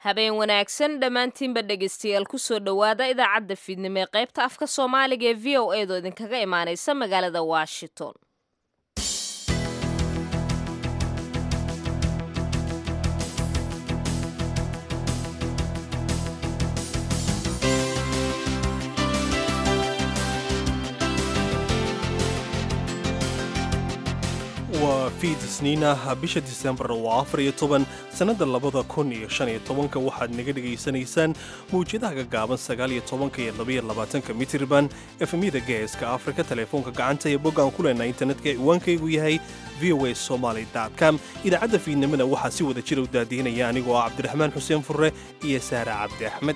habeen wanaagsan dhammaantiinba dhegaystayaal kusoo dhowaada idaacadda fiidnimo ee qaybta afka soomaaliga ee v o eedoo idinkaga imaanaysa magaalada washington waa fiid isniinah bisha disembar waa afar iyo toban sannadda labada kun iyo shan iyo tobanka waxaad naga dhegaysanaysaan mawjadaha gagaaban sagaal iyo tobanka iyo labaiyo labaatanka mitirban efemyada geeska afrika teleefoonka gacanta ee boggaan ku leenaa internetka ee iwaankaygu yahay v o a somaly com idaacadda fiidnimada waxaa si wada jira u daadihinaya anigoo ah cabdiraxmaan xuseen furre iyo saara cabdi axmed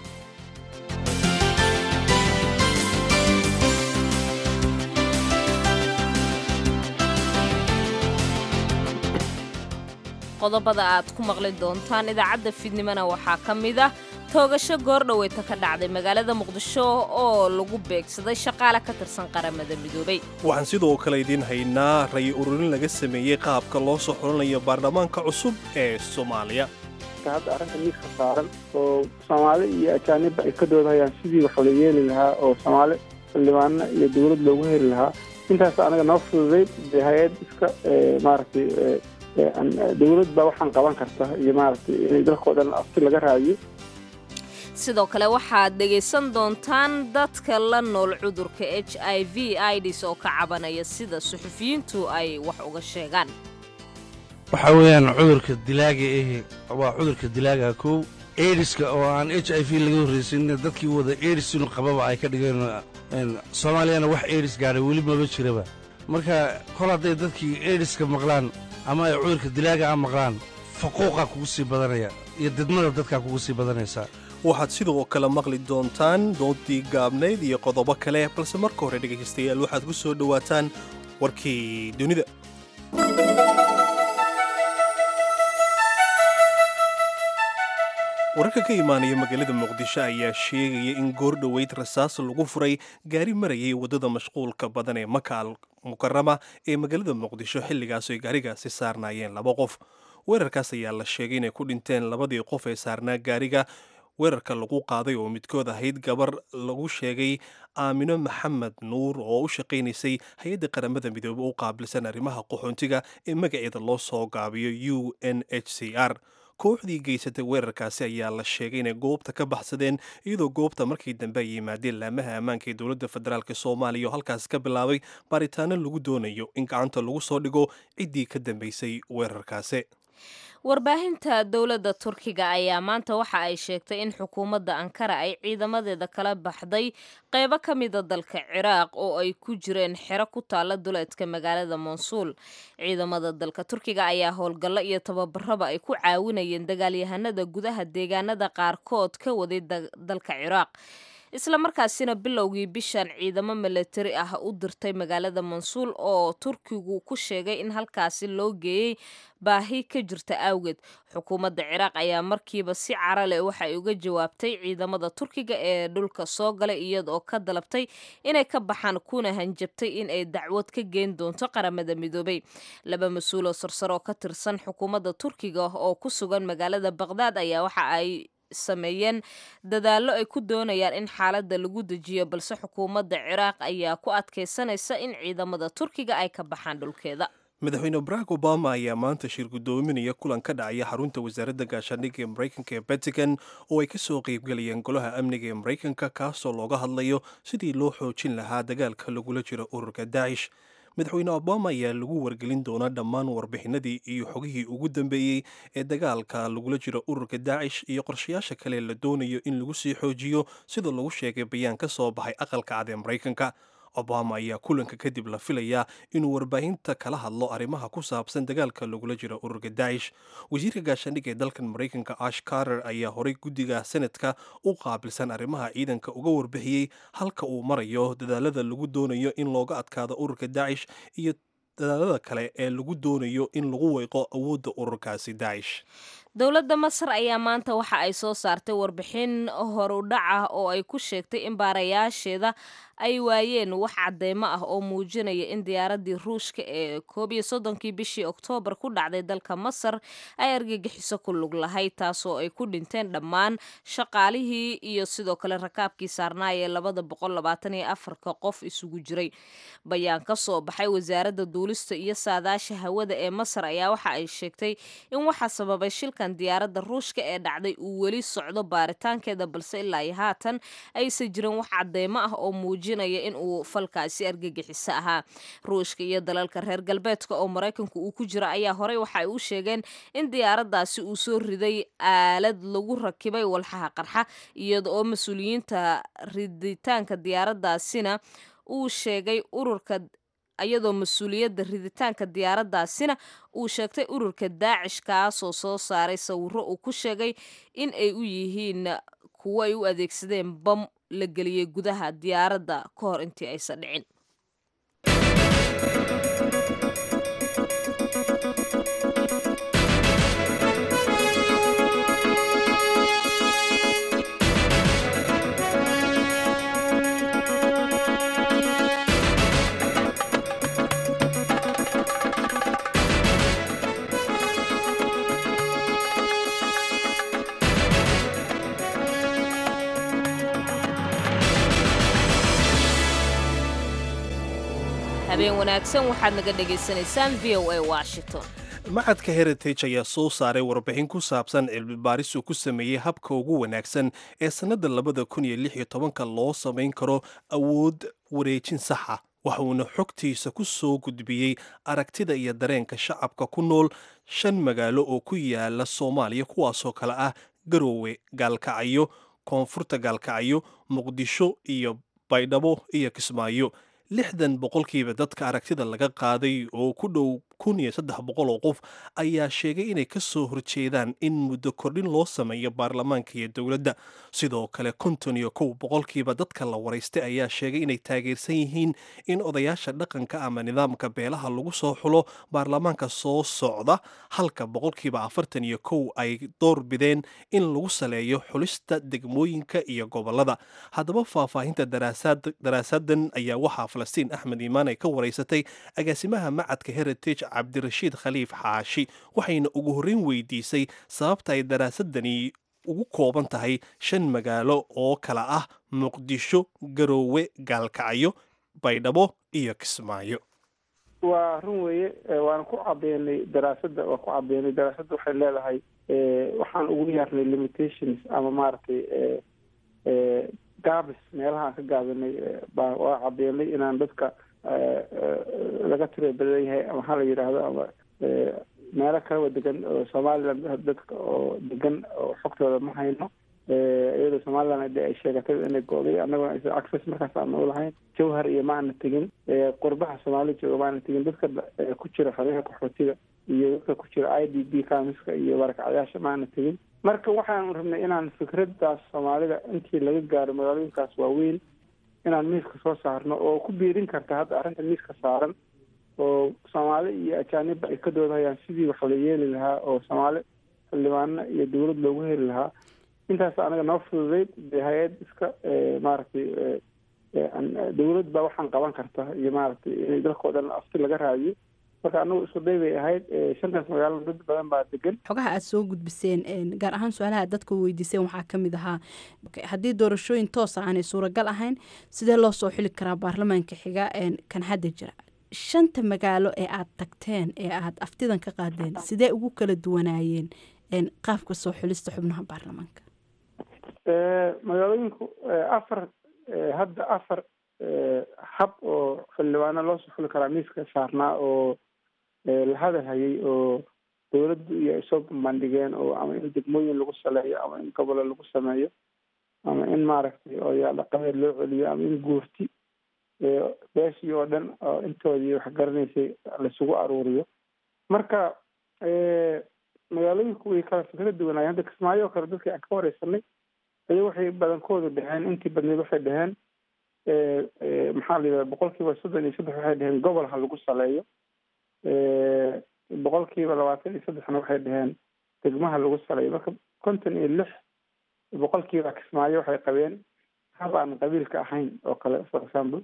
qodobada aad ku maqli doontaan idaacadda fiidnimona waxaa ka mid ah toogasho goordhoweyta ka dhacday magaalada muqdisho oo lagu beegsaday shaqaale ka tirsan qaramada midoobay waxaan sidoo kale idiin haynaa ray ururin laga sameeyey qaabka loo soo xulanayo baarlamaanka cusub ee soomaaliya hadda arrinta miiska saaran oo soomaali iyo ajaanibba ay ka doodahayaan sidii wax la yeeli lahaa oo soomaali xildhibaano iyo dowlad loogu heli lahaa intaas anaga noo fududayd dee hay-ad iska maaragtay dowlad baa waxaan qaban karta iyo maaragtay inay dalkao dhan afti laga raadiyo sidoo kale waxaad dhegaysan doontaan dadka la nool cudurka h i v ids oo ka cabanaya sida suxufiyiintu ay wax uga sheegaan waxaa weeyaan cudurka dilaaga ahi waa cudurka dilaaga kow ediska oo aan h i v laga horraysin dadkii wada edis inu qababa ay ka dhigeen soomaaliyana wax edis gaadhay weli maba jiraba marka kol hadday dadkii ediska maqlaan ama ay cudurka dilaaga a maqlaan faquuqaa kugu sii badanaya iyo didmada dadkaa kugu sii badanaysaa waxaad sidoo kale maqli doontaan doodii gaabnayd iyo qodobo kale balse marka hore dhegaystayaal waxaad ku soo dhowaataan warkii dunida wararka ka imaanaya magaalada muqdisho ayaa sheegaya in goordhoweyd rasaas lagu furay gaari marayay waddada mashquulka badan ee makaal mukarama ee magaalada muqdisho xilligaas ay gaarigaasi saarnaayeen laba qof weerarkaas ayaa la sheegay inay ku dhinteen labadii qof ee saarnaa gaariga weerarka lagu qaaday oo midkood ahayd gabar lagu sheegay aamino maxamed nuur oo u shaqaynaysay hay-adda qaramada midoobey u qaabilsan arrimaha qaxoontiga ee magaceeda loo soo gaabiyo u n h c r kooxdii geysatay weerarkaasi ayaa la sheegay inay goobta ka baxsadeen iyadoo goobta markii dambe ay yimaadeen laamaha ammaanka ee dowladda federaalk soomaaliya oo halkaas ka bilaabay baaritaano lagu doonayo in gacanta lagu soo dhigo ciddii ka dambeysay weerarkaasi warbaahinta dowladda turkiga ayaa maanta waxa ay sheegtay in xukuumadda ankara ay ciidamadeeda kala baxday qeybo ka mida dalka ciraaq oo ay ku jireen xero ku taalla duleedka magaalada monsuul ciidamada dalka turkiga ayaa howlgallo iyo tababaraba ay ku caawinayeen dagaalyahanada gudaha deegaanada qaarkood ka waday dalka ciraaq isla markaasina bilowgii bishan ciidamo milatari ah u dirtay magaalada mansuul oo turkigu ku sheegay in halkaasi loo geeyey baahi ka jirta awgeed xukuumadda ciraaq ayaa markiiba si cara leh waxa ay uga jawaabtay ciidamada turkiga ee dhulka soo galay iyadoo ka dalabtay inay ka baxaan kuna hanjabtay in ay dacwad ka geen doonto qaramada midoobay laba mas-uul oo sarsar oo ka tirsan xukuumadda turkiga oo ku sugan magaalada baqhdaad ayaa waxa ay sameeyeen dadaallo ay ku doonayaan in xaaladda lagu dejiyo balse xukuumadda ciraaq ayaa ku adkaysanaysa in ciidamada turkiga ay ka baxaan dhulkeeda madaxweyne barack obama ayaa maanta shir guddoominaya kulan ka dhacaya xarunta wasaaradda gaashaandhigga ee maraykanka ee batican oo ay ka soo qaybgelayeen golaha amniga ee maraykanka kaasoo looga hadlayo sidii loo xoojin lahaa dagaalka lagula jiro ururka daacish madaxweyne obama ayaa lagu wargelin doonaa dhammaan warbixinadii iyo xogihii ugu dambeeyey ee dagaalka lagula jiro ururka daacish iyo qorshayaasha kale la doonayo in lagu sii xoojiyo sida lagu sheegay bayaan ka soo baxay aqalka cad ee maraykanka obama ayaa kulanka kadib la filayaa inuu warbaahinta kala hadlo arrimaha ku saabsan dagaalka lagula jiro ururka daacish wasiirka gaashaandhigga ee dalkan maraykanka ash carter ayaa horay guddiga senadka u qaabilsan arrimaha ciidanka uga warbixiyey halka uu marayo dadaalada lagu doonayo in looga adkaado ururka daacish iyo dadaalada kale ee lagu doonayo in lagu weyqo awoodda ururkaasi daacish dowladda masar ayaa maanta waxa ay soo saartay warbixin horudhac ah oo ay ku sheegtay in baarayaasheeda ay waayeen wax cadeymo ah oo muujinaya in diyaaradii ruushka ee koob iyo soddonkii bishii oktoobar ku dhacday dalka masar ay argagixiso ku lug lahayd taasoo ay ku dhinteen dhammaan shaqaalihii iyo sidoo kale rakaabkii saarnaaya ee labada boqol labaatan iyo afarka qof isugu jiray bayaan ka soo baxay wasaaradda duulista iyo saadaasha hawada ee masar ayaa waxa ay sheegtay in waxaa sababay shilkan diyaaradda ruushka ee dhacday uu weli socdo baaritaankeeda balse ilaa iyo haatan aysan jirin wax cadeymo ah oo muujinaya in uu falkaasi argagixiso ahaa ruushka iyo dalalka reer galbeedka oo maraykanku uu ku jiro ayaa horey waxa ay u sheegeen in diyaaraddaasi uu soo riday aalad lagu rakibay walxaha qarxa iyada oo mas-uuliyiinta riditaanka diyaaraddaasina uu sheegay ururka iyadoo mas-uuliyadda riditaanka diyaaraddaasina uu sheegtay ururka daacish kaasoo soo saaray sawiro uu ku sheegay in ay u yihiin kuwo ay u adeegsadeen bam la geliyey gudaha diyaaradda ka hor intii aysan dhicin habeen wanaagsan waxaad naga dhagaysanaysaan v o a washington macadka heritage ayaa soo saaray warbixin ku saabsan cilmibaaris uu ku sameeyey habka ugu wanaagsan ee sannadda labada kun iyo lix iyo tobanka loo samayn karo awood wareejin saxa waxuuna xogtiisa ku soo gudbiyey aragtida iyo dareenka shacabka ku nool shan magaalo oo ku yaala soomaaliya kuwaasoo kale ah garoowe gaalkacyo koonfurta gaalkacyo muqdisho iyo baydhabo iyo kismaayo lixdan boqolkiiba dadka aragtida laga qaaday oo ku dhow kun iyo saddex boqol oo qof ayaa sheegay inay ka soo horjeedaan in muddo kordhin loo sameeyo baarlamaanka iyo dowladda sidoo kale konton iyo kow boqolkiiba dadka la waraystay ayaa sheegay inay taageersan yihiin in odayaasha dhaqanka ama nidaamka beelaha lagu soo xulo baarlamaanka soo socda halka boqolkiiba afartan iyo kow ay door bideen in lagu saleeyo xulista degmooyinka iyo gobolada haddaba faahfaahinta daraasadan ayaa waxaa falastiin axmed iimaan ay ka waraysatay agaasimaha macadka heritage cabdirashiid khaliif xaashi waxayna ugu horreyn weydiisay sababta ay daraasadani ugu kooban tahay shan magaalo oo kala ah muqdisho garoowe gaalkacyo baydhabo iyo kismaayo waa run weeye waana ku cabeynay daraasadda waa ku cabeynay daraasadda waxay leedahay waxaan ugu yaarnay limitations ama maaragtay gaabis meelahaan ka gaabinay baa waa cabeynay inaan dadka laga tiro badan yahay ama ha la yidhaahdo ama meelo kalaba degan oo somaliland dadka oo degan oo xogtooda ma hayno iyadoo somaliland de ay sheegatay inay go'day annagona aysan access markaas aan u lahayn jawhar iyo ma ana tegin qurbaha soomaaliya jooga ma ana tegin dadka ku jira xoryaha qaxootiga iyo dadka ku jira i d b kamiska iyo barakacyaasha ma ana tegin marka waxaan rabnay inaan fikraddaas soomaalida intii laga gaaro magaalooyinkaas waaweyn inaan miiska soo saarno oo ku biirin karta hadda arrinta miiska saaran oo soomaali iyo ajaanibba ay ka doodahayaan sidii wax la yeeli lahaa oo soomaali xildhibaano iyo dowlad loogu heli lahaa intaas anaga noo fududeyd dee hay-ad iska maaragtay dowlad baa waxaan qaban karta iyo maaragtay in dalkao dhan afti laga raadiyo marka anagu isku day bay ahayd shantaas magaalo dad badan baa degan xogaha aada soo gudbiseen gaar ahaan su-aalaha dadka weydiiseen waxaa ka mid ahaa haddii doorashooyin toosa aanay suuragal ahayn sidee loo soo xili karaa baarlamaanka xiga kan hadda jira shanta magaalo ee aada tagteen ee aada aftidan ka qaadeen sidee ugu kala duwanaayeen qaabka soo xulista xubnaha baarlamaanka magaalooyinku afar hadda afar hab oo xildhibaano loo soo xuli karaa miiska saarnaa oo la hadalhayay oo dowladdu iyo ay soo bandhigeen oo ama in degmooyin lagu saleeyo ama in gobolo lagu sameeyo ama in maaragtay odayaal dhaqameed loo celiyo ama in guurti beeshii oo dhan oo intoodii wax garanaysay laisugu aruuriyo marka magaalooyinku way kala fikra duwanaayeen hadda kismaayo oo kale dadkii aan ka wareysanay aya waxay badankoodu dheheen intii badneed waxay dheheen maxaa la yidhaha boqol kiiba soddon iyo saddex waxay dheheen gobol ha lagu saleeyo boqol kiiba labaatan iyo saddexna waxay dheheen degmaha lagu saleeyo marka konton iyo lix boqol kiiba kismaayo waxay qabeen hab aan qabiilka ahayn oo kale for example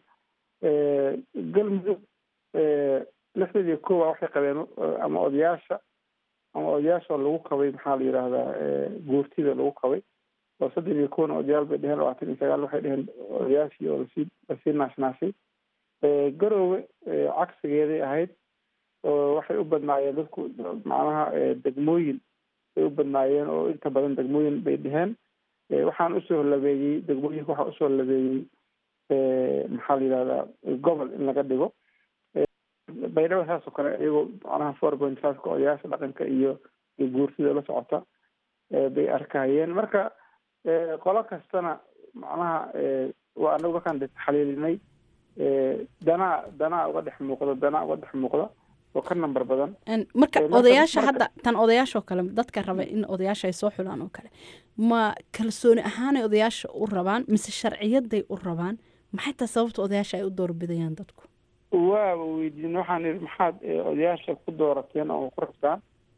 galmudug lixdan iyo kowa waxay qabeen ama odayaasha ama odayaasha lagu qabay maxaa la yidhaahdaa guurtida lagu qabay oo soddon iyo kowna odayaal bay dheheen labaatan iyo sagaal waxay dheheen odayaashii oo lasii lasii naashnaashay garoowe cagsigeeday ahayd oo waxay u badnaayeen dadku macnaha degmooyin bay u badnaayeen oo inta badan degmooyin bay dheheen waxaan usoo labeeyey degmooyinka waxaa usoo labeeyey maxaa la yidhahdaa gobol in laga dhigo baydhabo saas oo kale iyagoo macnaha four point fiveka odayaasha dhaqanka iyo iyo guurtida la socota bay arkayeen marka qolo kastana macnaha waa anagu markaan taxliilinay danaa danaa uga dhex muuqda danaa uga dhex muuqda oo ka namber badan marka odayaasha hadda tan odayaashaoo kale dadka raba in odayaasha ay soo xulaan oo kale ma kalsooni ahaanay odayaasha u rabaan mise sharciyaday u rabaan maxay taa sababta odayaasha ay u doorbidayaan dadku waaba weydiin waxaan ihi maxaad odayaasha ku doorateen oo ku rabtaan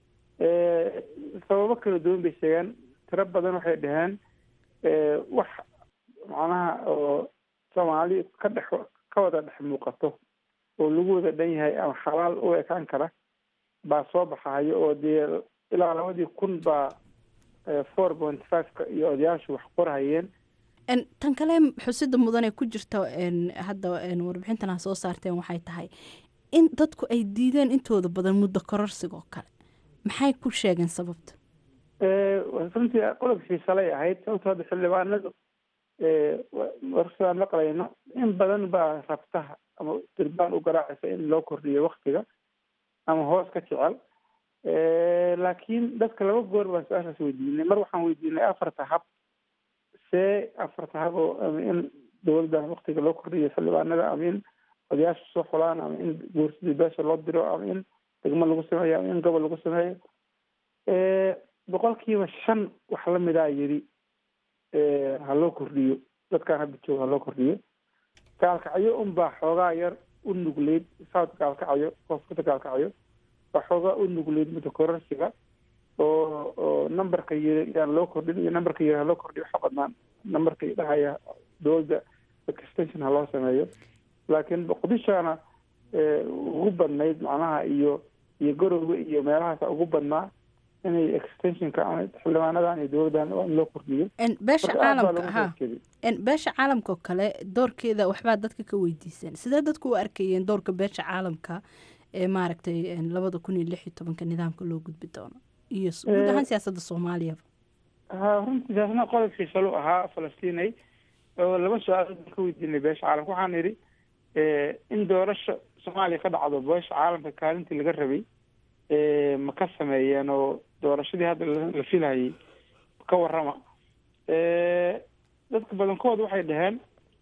sababo kala duwan bay sheegeen tiro badan waxay dhaheen wax macnaha oo soomaali ka dhex ka wada dhex muuqato oo lagu wada dhan yahay ama xalaal u ekaan kara baa soo baxayo oo dee ilaa labadii kun baa four point fiveka iyo odayaashu wax qorhayeen tan kale xusida mudan ee ku jirta hadda warbixintan ha soo saarteen waxay tahay in dadku ay diideen intooda badan muddo kororsigoo kale maxay ku sheegeen sababta runtii qodobkii shalay ahayd sababto hadda xildhibaanadu warsadaan maqlayno in badan baa rabtaha ama dirbaan u garaacaysa in loo kordhiyo waktiga ama hoos ka jecel laakiin dadka laba goor baan su-aashaas weydiinay mar waxaan weydiinay afarta hab see afarta hab oo ama in dowladdan waktiga loo kordhiyo xildhibaanada ama in odayaasha soo xulaan ama in guursidii beesha loo diro ama in degmo lagu sameeyo ama in gobol lagu sameeyo boqolkiiba shan wax lamidaa yidhi ha loo kordhiyo dadkaan hadda jooga ha loo kordhiyo gaalkacyo unbaa xoogaa yar u nugleyd south gaalkacyo koonfurta gaalkacyo baa xoogaa u nugleyd muddo kororsiga oo oo numberka yiri yaan loo kordhin iyo numberka yiri ha loo kordhiyo waxa badnaan numberka dhahaya dowladda extension ha loo sameeyo laakiin boqdishaana ugu badnayd macnaha iyo iyo garowga iyo meelahaasa ugu badnaa inay extensionka xildhibaanadan iyo dowladdan waa in loo kordhiyo beesha caalamka ha beesha caalamka oo kale doorkeeda waxbaa dadka ka weydiiseen sidee dadku u arkayeen doorka beesha caalamka ee maaragtay labada kun iyo lix iyo tobanka nidaamka loo gudbi doono iyo guud ahaan siyaasadda soomaaliyaba ha runtii taasna qodobkii shalu ahaa falastiinay oo laba su-aalood ka weydiinay beesha caalamka waxaan idhi in doorasho soomaaliya ka dhacdo beesha caalamka kaalintii laga rabay ma ka sameeyeen oo doorashadii hadda la filhayay ka warrama dadka badankood waxay dhaheen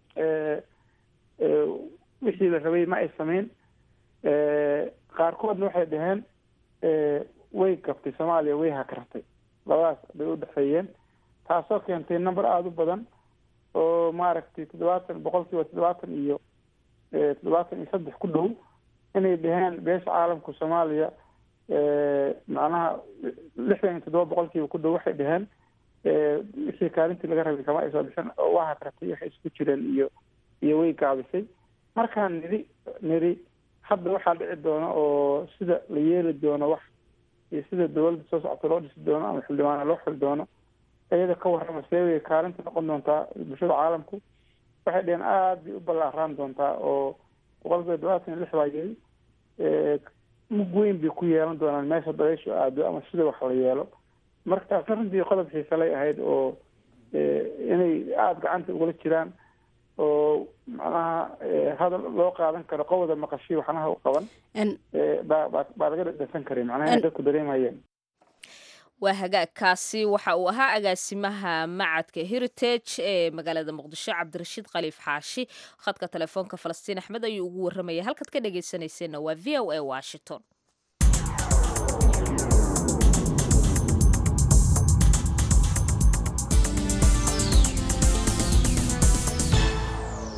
wixii la rabay ma ay sameyn qaarkoodna waxay dhaheen way gabtay soomaaliya way hakartay labadaas bay u dhexeeyeen taasoo keentay number aada u badan oo maaragtay toddobaatan boqolkiiba toddobaatan iyo toddobaatan iyo saddex ku dhow inay dhaheen beesha caalamka soomaaliya macnaha lixdan iyo toddoba boqolkiiba ku dhow waxay dhaheen wixii kaalintii laga rabay kama ay soo bixin oo waa hakratay waxay isku jireen iyo iyo way gaabisay markaan nidhi nidhi hadda waxaa dhici doona oo sida la yeeli doono wax iyo sida dowladda soo socota loo dhisi doono ama xildhibaana loo xili doono iyada ka warrama seebay kaalinta noqon doontaa bulshada caalamku waxay dhaheen aada bay u ballaaraan doontaa oo boqolkiiba todobaatan iyo lix baa yiri mug weyn bay ku yeelan doonaan meesha dabayshu aado ama sida wax la yeelo marka taasna runtii qodob xiisalay ahayd oo inay aada gacanta ugula jiraan oo macnaha hadal loo qaadan karo qowda maqashii waxnaha u qaban baa baa laga dhadhansan karay macnaha inay dadku dareemayeen waa hagaagkaasi waxa uu ahaa agaasimaha macadka heritage ee magaalada muqdisho cabdirashiid khaliif xaashi khadka telefoonka falastiin axmed ayuu ugu warramaya halkaad ka dhegaysanayseena waa v o a washington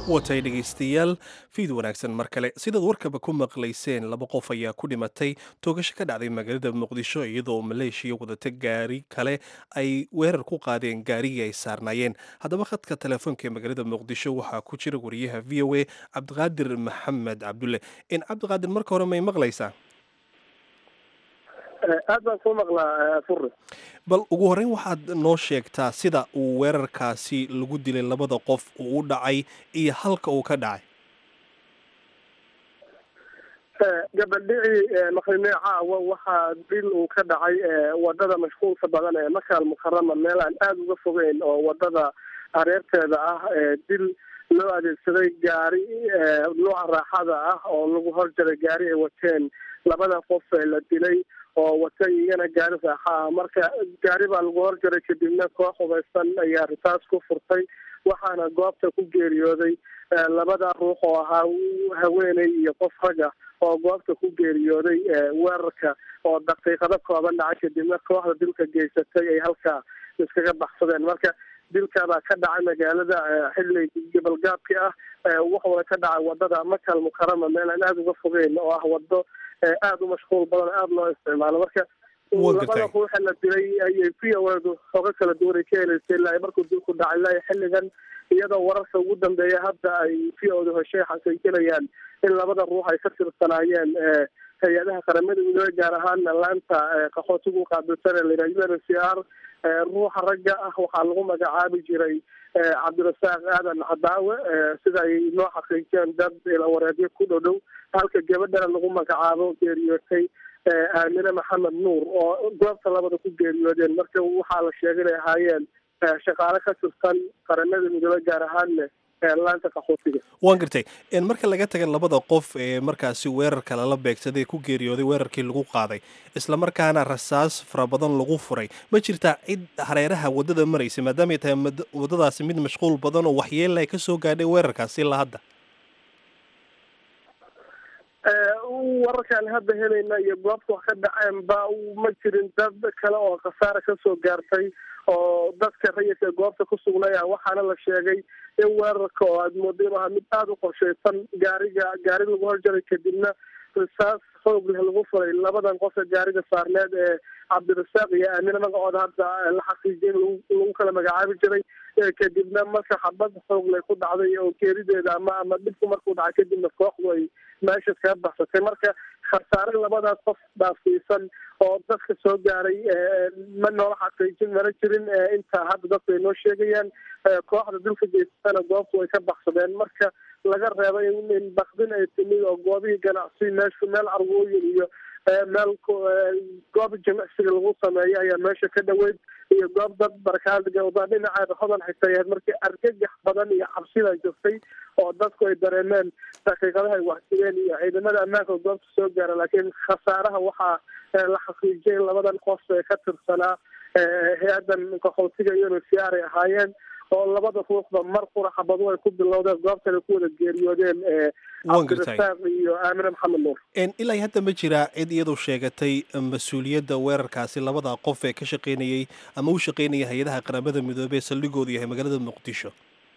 watay dhegaystayaal fiid wanaagsan mar kale sidaad warkaba ku maqlayseen laba qof ayaa ku dhimatay toogasho ka dhacday magaalada muqdisho iyadoo maleeshiya wadata gaari kale ay weerar ku qaadeen gaarigii ay saarnaayeen haddaba khadka telefoonka ee magaalada muqdisho waxaa ku jira wariyaha v o a cabdiqaadir maxamed cabdulle in cabdiqaadir marka hore may maqlaysaa aad baan soo maqlaa furi bal ugu horreyn waxaad noo sheegtaa sida uu weerarkaasi lagu dilay labada qof uu u dhacay iyo halka uu ka dhacay gabaldhicii maqrimee caawa waxaa dil uu ka dhacay wadada mashquulka badan ee makaal mukarama meel aan aada uga fogeyn oo wadada hareerteeda ah dil loo adeegsaday gaari nooca raaxada ah oo lagu horjaray gaari ay wateen labada qof ee la dilay oo wata iyana gaari raaxa ah marka gaari baa lagu horjaray kadibna koox hubaysan ayaa ritaas ku furtay waxaana goobta ku geeriyooday labada ruux oo ahaa haweeney iyo qof raga oo goobta ku geeriyooday weerarka oo daqiiqado kooban dhacay kadibna kooxda dilka geysatay ay halkaa iskaga baxsadeen marka dilkabaa ka dhacay magaalada xilli gobolgaabki ah wuxuuna ka dhacay wadada makal mukarama meel aan aada uga fogeyn oo ah wado aada u mashquul badan aada loo isticmaalo marka labada ruuxa la dilay ayay v o edu xooga kala duwan ay ka heleysay ilaa markuu dilku dhacay ilaa xilligan iyadoo wararka ugu dambeeya hadda ay v o du heshay xaqiijinayaan in labada ruux ay ka tirsanaayeen hay-adaha qaramada midoobe gaar ahaan laanta qaxootiga u qaabilsan ee layidhaha u n c r ruuxa ragga ah waxaa lagu magacaabi jiray cabdirasaaq aadan cadaawe sida ay noo xaqiijiyeen dad ilawareedyo ku dhow dhow halka gabadhana lagu magacaabo geeriyootay aamine maxamed nuur oo goobta labada ku geeriyoodeen marka waxaa la sheegay inay ahaayeen shaqaale ka tirsan qaramada midoobe gaar ahaanne laanta qaxootiga waan gartay marka laga taga labada qof ee markaasi weerarka lala beegsaday ku geeriyooday weerarkii lagu qaaday isla markaana rasaas fara badan lagu furay ma jirtaa cid hareeraha waddada maraysa maadaamay tahay waddadaasi mid mashquul badan oo waxyeella ay ka soo gaadhay weerarkaasi ilaa hadda wararkaan hadda helayna iyo goobta wax ka dhaceen ba ma jirin dad kale oo khasaare kasoo gaartay oo dadka rayidka goobta ku sugnaya waxaana la sheegay in weerarka oo aada moodo inu ahaa mid aada u qorshaysan gaariga gaari lagu horjaray kadibna risaas xoog leh lagu furay labadan qof ee gaariga saarneed ee cabdirasaaq iyo aamine magacooda hadda la xaqiijiyay lagu kala magacaabi jiray kadibna marka xabad xoog lay ku dhacday oo geerideeda ama ama dhibku markuu dhacay kadibna kooxdu ay meesha kaga baxsatay marka khasaare labadaas qof dhaafsiisan oo dadka soo gaaray ma noola xaqiijin mana jirin inta hadda dadku ay noo sheegayaan kooxda dilka geysatana goobtu ay ka baxsadeen marka laga reebo in bakdin ay timid oo goobihii ganacsi meeshu meel argooyin iyo meel goob jimicsiga lagu sameeyo ayaa meesha ka dhaweyd iyo goob dad barkaadgawda dhinaceeda hodan xigtay ahayd markii argagax badan iyo cabsida jirtay oo dadku ay dareemeen daqiiqadaha ay waxsigeen iyo ciidamada ammaanka goobta soo gaara laakiin khasaaraha waxaa la xaqiijiyay in labadan qof ee ka tirsanaa hay-adan qaxootiga iyo nsiar ay ahaayeen oo labada ruuxba mar qura xabadu ay ku bilowdeen goobtan ay ku wada geeriyoodeen cabdirasaaq iyo aamine maxamed nuur ilaa hadda ma jiraa cid iyadu sheegatay mas-uuliyadda weerarkaasi labada qof ee ka shaqeynayay ama u shaqeynaya hay-adaha qaramada midoobey ee saldhigoodu yahay magaalada muqdisho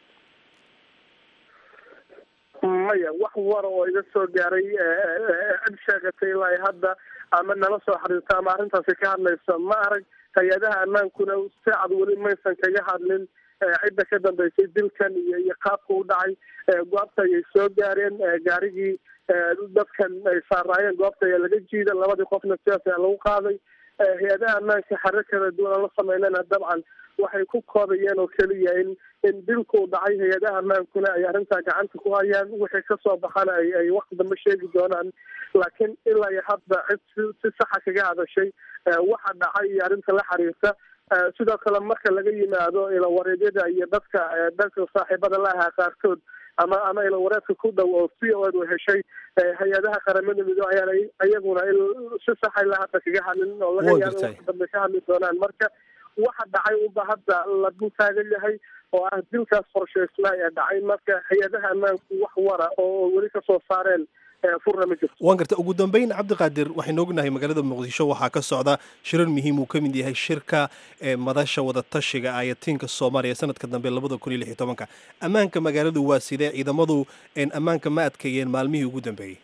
maya wax wara oo iga soo gaaray cid sheegatay ilaa hadda ama nala soo xiriirta ama arrintaasi ka hadlaysa ma arag hay-adaha ammaankuna si cad weli maysan kaga hadlin cidda ka dambeysay dilkan iyo iyo qaabka u dhacay goobta ayay soo gaareen gaarigii dadkan ay saaraayeen goobta ayaa laga jiida labadii qofna sidaas ayaa lagu qaaday hay-adaha ammaanka xarir kala duwan aan la sameynana dabcan waxay ku koobayeen oo keliya in in dilku dhacay hay-adaha ammaankuna ay arrintaa gacanta ku hayaan wixii kasoo baxana ay ay wakti dambe sheegi doonaan laakiin ilaa iyo hadda cid si saxa kaga hadashay waxa dhacay iyo arrinta la xiriirta sidoo kale marka laga yimaado ilawareedyada iyo dadka dadka saaxiibada la ahaa qaarkood ama ama ilawareedka ku dhow oo v o edu heshay hay-adaha qaramada midoobe ayaan iyaguna si saxa ilaa hadda kaga hadlin oo laga yaabo wax dambe ka hadli doonaan marka waxa dhacay unba hadda lagu taagan yahay oo ah dilkaas qorshaysnaa ee dhacay marka hay-adaha ammaanku wax wara oo weli kasoo saareen furna ma jirto waan garta ugu dambeyn cabdiqaadir waxaynu ognahay magaalada muqdisho waxaa ka socda shirar muhiim uu ka mid yahay shirka madasha wadatashiga ayatiinka soomaaliya sanadka dambe labada kun iyo lix iyo tobanka ammaanka magaaladu waa sidee ciidamadu ammaanka ma adkeeyeen maalmihii ugu dambeeyey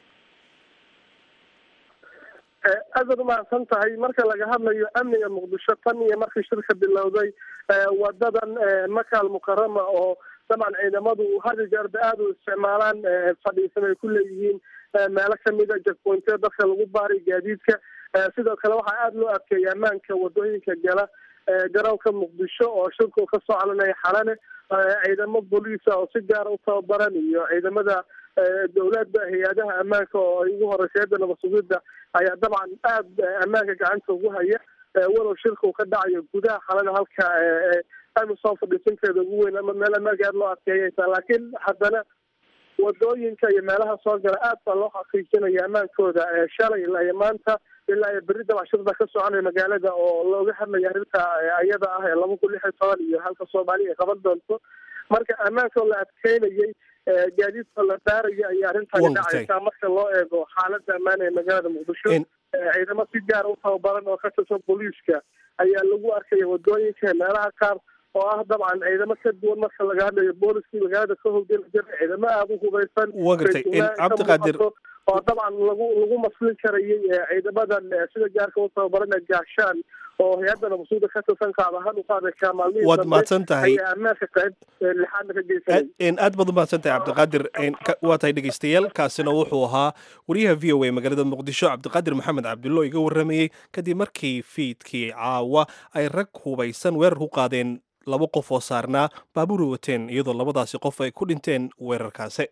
aad baad umahadsan tahay marka laga hadlayo amniga muqdisho tan iyo markii shirka bilowday wadadan makaal mukarama oo dabcan ciidamadu hadi jeerba aada u isticmaalaan fadhiisan ay ku leeyihiin meelo kamida jakpointeya dadka lagu baaray gaadiidka sidoo kale waxaa aada loo adkeeya ammaanka wadooyinka gala garoonka muqdisho oo shirku ka soo calinaya xalane ciidamo booliisa oo si gaara u tababaran iyo ciidamada dowladda hay-adaha ammaanka oo ay ugu horeysa hayadda nabasugidda ayaa dabcan aada ammaanka gacanta ugu haya walow shirka uu ka dhacayo gudaha xalane halka amisom fadhiisinteeda ugu weyn ama meel ammaanka aada loo adkeeyaysa laakiin haddana wadooyinka iyo meelaha soo gala aad baa loo xaqiijinaya ammaankooda shalay ilaa iyo maanta ilaa iyo berri dabcan shirda ka soconaya magaalada oo looga hadlaya arrinta ayada ah ee laba kun lix iyo toban iyo halka soomaaliya ay qaban doonto marka ammaanka la adkeynayay gaadiidka la baaraya ayaa arrintaani dhacaysaa marka loo eego xaaladda ammaan ee magaalada muqdisho ciidamo si gaara u tababaran oo ka tirsan booliiska ayaa lagu arkaya wadooyinka meelaha qaar oo ah dabcan ciidamo ka duwan marka laga hadlayo booliskii magaalada ka howlgeli jira ciidamo aada u hubaysan wa gartay cabdiqaadir oo dabcan lagu lagu maslin karayay ciidamadan sida gaarka u tababarana gaashaan oo hay-adda nabasuuda ka tirsan qaad ahaan u qaaday kaamaalmihii waad mahadsan tahay ayaa ammaanka qayb lixaadna ka geysanay aad baad u mahadsan tahay cabdiqaadir waa tahay dhegeystayaal kaasina wuxuu ahaa wariyaha v o a magaalada muqdisho cabdiqaadir maxamed cabdullo iga waramayey kadib markii fiidkii caawa ay rag hubaysan weerar ku qaadeen laba qof oo saarnaa baabuuri wateen iyadoo labadaasi qof ay ku dhinteen weerarkaasi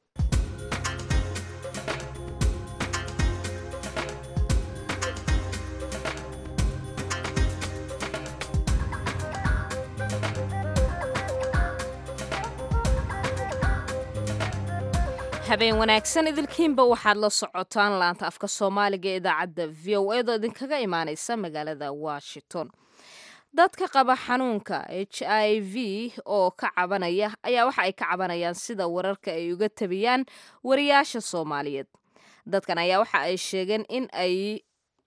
habeen wanaagsan idilkiinba waxaad la socotaan laanta afka soomaaliga ee idaacadda v o edo idinkaga imaaneysa magaalada washington dadka qaba xanuunka h i v oo ka cabanaya ayaa waxa ay ka cabanayaan sida wararka ay uga tabiyaan wariyaasha soomaaliyeed dadkan ayaa waxa ay sheegeen in ay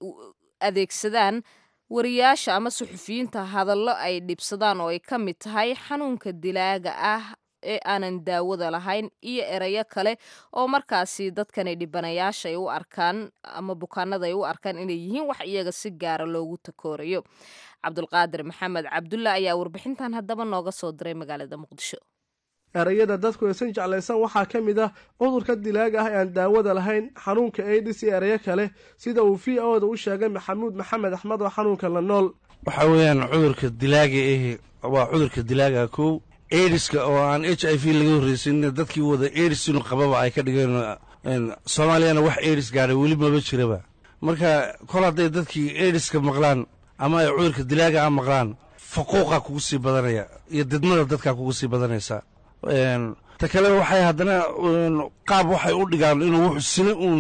adeegsadaan wariyaasha ama suxufiyiinta hadallo ay dhibsadaan oo ay ka mid tahay xanuunka dilaaga ah ee aanan daawada lahayn iyo erayo kale oo markaasi dadkani dhibanayaasha ay u arkaan ama bukaanada ay u arkaan inay yihiin wax iyaga si gaara loogu takoorayo cabdulqaadir maxamed cabdulla ayaa warbixintan haddaba nooga soo diray magaalada muqdisho erayada dadku aysan jeclaysan waxaa ka mid ah cudurka dilaaga ah ee aan daawada lahayn xanuunka aidis iyo erayo kale sida uu v o da u sheegay maxamuud maxamed axmed oo xanuunka la nool waxaa weeyaan cudurka dilaaga ahi waa cudurka dilaaga kow ediska oo aan h i v laga horreysin dadkii wada edis inu qababa ay ka dhigeen soomaaliyana wax edis gaadhay weli maba jiraba marka kol hadday dadkii ediska maqlaan ama ay cudurka dilaaga a maqlaan faquuqa kugu sii badanaya iyo didmada dadkaa kugu sii badanaysa ta kale waxay haddana qaab waxay u dhigaan inuu wuxu sina uun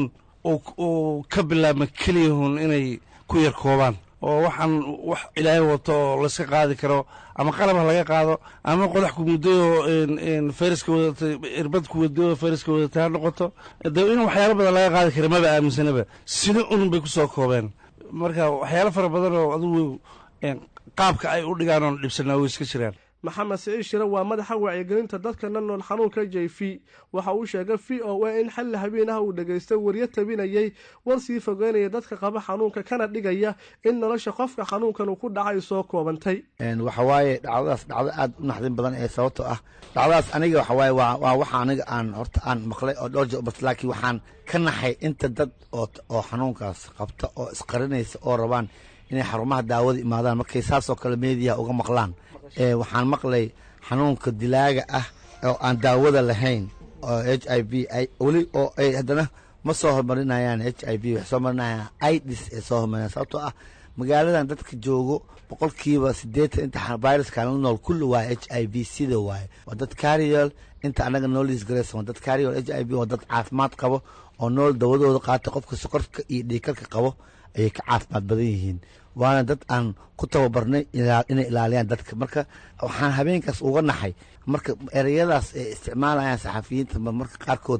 uu ka bilaabma keliyahun inay ku yar koobaan oo waxaan wax ilaahay wato oo layska qaadi karo ama qalab ha laga qaado ama qodax ku muddoyoo fayraska wadata irbad ku wadayoo fayraska wadatay ha noqoto dee in waxyaalo badan laga qaadi kara maba aaminsanaba sida un bay ku soo koobeen marka waxyaalo fara badan oo adugu qaabka ay u dhigaan oon dhibsanaa way iska jiraan maxamed siciid shire waa madaxa wacyigelinta dadka la nool xanuunka j v waxa uu sheegay v o a in xalli habeen ah uu dhegaystay waryo tabinayay war sii fogeynaya dadka qaba xanuunka kana dhigaya in nolosha qofka xanuunkan uu ku dhacay soo koobantay waxawaaye dhacdadaas dhacdo aada u naxdin badan ee sababto ah dhacdadaas aniga waxawaaye waa waxa aniga aan horta aan maqlay oo dhowr jeer laakiin waxaan ka naxay inta dad oo xanuunkaas qabta oo isqarinaysa oo rabaan inay xarumaha daawada imaadaan markay saasoo kale meediyaha uga maqlaan waxaan maqlay xanuunka dilaaga ah oo aan daawada lahayn oo h i v weli oo ay haddana ma soo hormarinayaan h i v waxay soo marinayaan idis ay soo hormarinayaan sababtoo ah magaaladan dadka joogo boqolkiiba siddeetan inta viruska la nool kulli waa h i v sida waaye waa dad carriel inta annaga nooliis garaysan waa dad carriel h i v waa dad caafimaad qabo oo nool dawadooda qaata qofka sokorka iyo dhiikarka qabo ayay ka caafimaad badan yihiin waana dad aan ku tababarnay inay ilaaliyaan dadka marka waxaan habeenkaas uga naxay marka ereyadaas ay isticmaalayaan saxafiyiinta marka qaarkood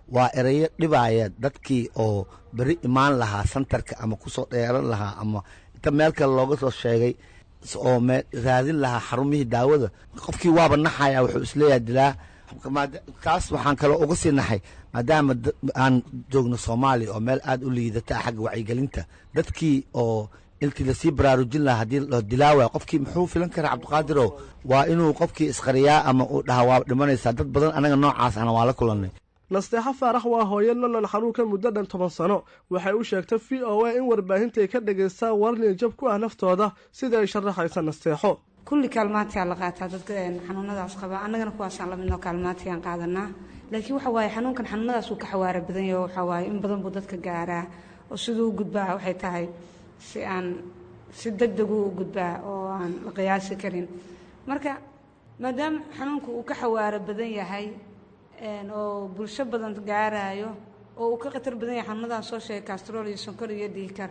waa erayo dhibaaya dadkii oo beri imaan lahaa santarka ama kusoo dheeran lahaa ama inta meel kale looga soo sheegay oo raadin lahaa xarumihii daawada qofkii waaba naxaya wuxuu isleeyahay dilaa kaas waxaan kaloo uga sii naxay maadaama aan joogno soomaaliya oo meel aad u liidata xagga wacyigelinta dadkii oo intii lasii baraarujin lahaa haddii loo dilaawaya qofkii muxuu filan karaa cabdiqaadirow waa inuu qofkii isqariyaa ama uu dhaha waa dhimanaysaa dad badan anaga noocaas ana waa la kulannay nasteexo faarax waa hooyo nolol xanuunka muddo dhan toban sano waxay u sheegtay v o a in warbaahinta ay ka dhagaystaan warniya jab ku ah naftooda sida ay sharaxaysa nasteexo kulli kaalmaantiyaa la qaataa dadka xanuunadaas qaba annagana kuwaasaan lamidnoo kaalmaantiyaan qaadanaa laakiin waxa waaye xanuunkan xanuunadaas uu ka xawaara badan yaho waxaa waaye in badan buu dadka gaaraa oo siduu u gudbaa waxay tahay si aan si deg deguu u gudbaa oo aan la qiyaasi karin marka maadaama xanuunku uu ka xawaaro badan yahay oo bulsho badan gaaraayo oo uu ka khatar badan yahay xanuunadan soo sheegay kastrol iyo sonkor iyo dhiikar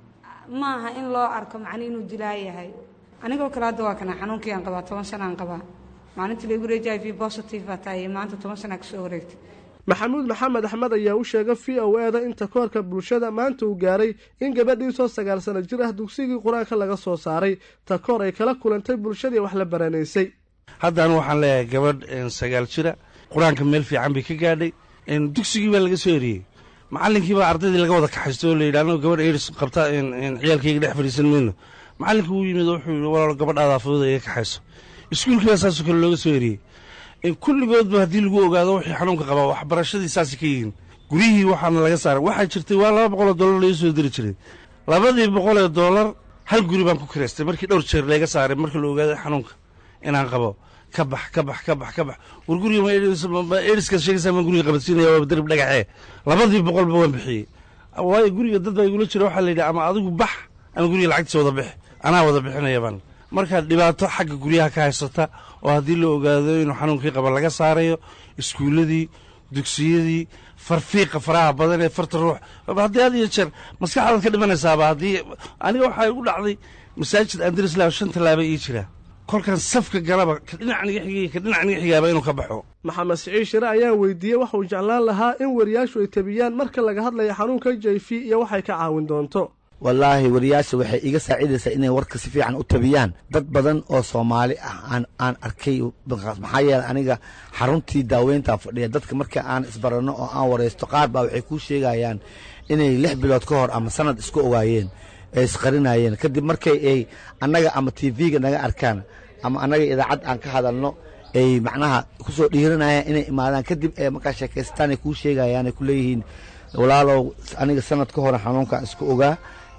ma aha in loo arko macni inuu dilaa yahay anigoo kale hadda waa kana xanuunkii aan qabaa toban sanaan qabaa maalintii lagu reeji i v positive baa tahay maanta toban sanaa kasoo wareegtay maxamuud maxamed axmed ayaa u sheegay v o e da inta koorka bulshada maanta uu gaaray in gabadhiisoo sagaal sano jir ah dugsigii qur-aanka laga soo saaray ta koor ay kala kulantay bulshadii wax la baranaysay haddaan waxaan leeyahay gabadh sagaal jira qur-aanka meel fiican bay ka gaadhay dugsigii baa laga soo eriyey macallinkii baa ardaydii laga wada kaxaysto oo layidhi annago gabadh eris qabta ciyaalkayga dhex fadhiisan mayno macallinka wuu yimid oo wuxuu yidhi walaalo gabadhaada fudud iga kaxayso iskuulkii baa saasoo kale looga soo eriyey kulligoodba haddii lagu ogaado wixii xanuunka qabaa waxbarashadii saasay ka yihiin guryihii waxaana laga saaray waxaa jirtay waa laba boqoloo dollar laga soo diri jiray labadii boqolee dollar hal guri baan ku kiraystay markii dhowr jeer layga saaray markii la ogaaday xanuunka inaan qabo ka bax ka bax ka bax ka bax war guriga eriskaad sheegaysaa maan guriga qabadsiinaya waa darib dhagaxee labadii boqolba waan bixiyey waayo guriga dad baa igula jira waxaa la yidhi ama adigu bax ama guriga lacagtiisa wada bix anaa wada bixinaya baan markaa dhibaato xagga guryaha ka haysata oo haddii la ogaado inuu xanuunkii qaba laga saarayo iskuulladii dugsiyadii farfiiqa faraha badan ee farta ruux haddii had iyo jeer maskaxdaad ka dhimanaysaaba haddii aniga waxaa igu dhacday masaajid andrisla shan tallaaba ii jira kolkan safka galaba ka dhinac niga xigay ka dhinac niga xigaaba inuu ka baxo maxamed siciid shire ayaa weydiiyey waxuu jeclaan lahaa in wariyaashu ay tabiyaan marka laga hadlayo xanuunka j v iyo waxay ka caawin doonto wallaahi wariyaasha waxay iga saacidaysaa inay warka si fiican u tabiyaan dad badan oo soomaali ah aan aan arkay maxaa yeeley aniga xaruntii daaweyntaan fadhiya dadka marka aan isbaranno oo aan waraysto qaar baa waxay kuu sheegayaan inay lix bilood ka hor ama sanad isku ogaayeen ee isqarinayeen kadib markay ay annaga ama t v-ga naga arkaan ama annaga idaacad aan ka hadalno ay macnaha kusoo dhiiranayaan inay imaadaan kadib ee markaa sheekaystaan ay kuu sheegayaan ay ku leeyihiin walaalow aniga sanad ka hore xanuunkaan isku ogaa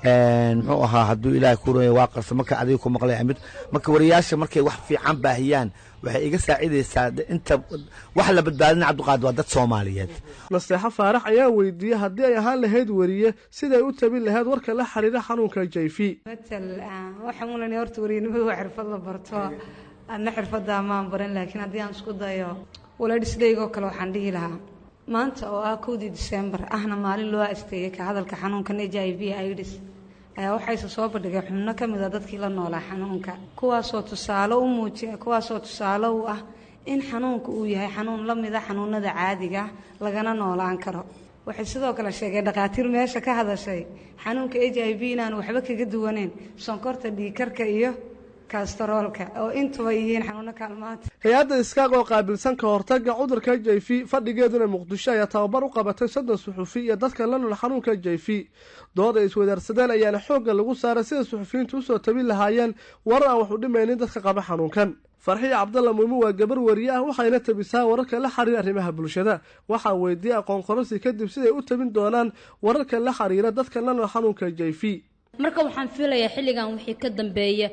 muxuu ahaa hadduu ilaahay ku roya waa qarsa marka adiga ku maqlay mid marka wariyaasha markay wax fiican baahiyaan waxay iga saacidaysaa inta wax la badbaadina cabdiqaadir waa dad soomaaliyeed nasteexo faarax ayaa weydiiyey haddii ay ahaan lahayd weriye siday u tabin lahayd warka la xiriira xanuunka j v matal waxaan ulanay horta weriyanimadu waa xirfad la barto adna xirfaddaa maan baran laakiin haddii aan isku dayo walaadhisdaygoo kale waxaan dhihi lahaa maanta oo ah kowdii disembar ahna maalin loo asteeyey ka hadalka xanuunkan h i v idis ayaa waxayse soo bandhigay xubno ka mid a dadkii la noolaa xanuunka kuwaasoo tusaale u muujiya kuwaasoo tusaale u ah in xanuunka uu yahay xanuun la mid a xanuunada caadiga lagana noolaan karo waxay sidoo kale sheegeen dhakhaatiir meesha ka hadashay xanuunka h i v inaan waxba kaga duwaneyn sonkorta dhiikarka iyo kastaroolka oo intuba yihiin xanuuno kaalmaanta hay-adda iskaaq oo qaabilsan ka hortagga cudurka j v fadhigeeduna muqdisho ayaa tababar u qabatay soddon suxufi iyo dadka la nool xanuunka j v dood ay iswadaarsadeen ayaana xoogga lagu saaray sida suxufiyiintu usoo tabin lahaayeen warar aan wax u dhimaynin dadka qaba xanuunkan farxiya cabdalla muumin waa gabar wariye ah waxayna tabisaa wararka la xiriira arrimaha bulshada waxaa weydiiyey aqoon qorasi kadib siday u tabin doonaan wararka la xiriira dadka la nool xanuunka j v marka waxaan filayaa xilligan wixii ka dambeeya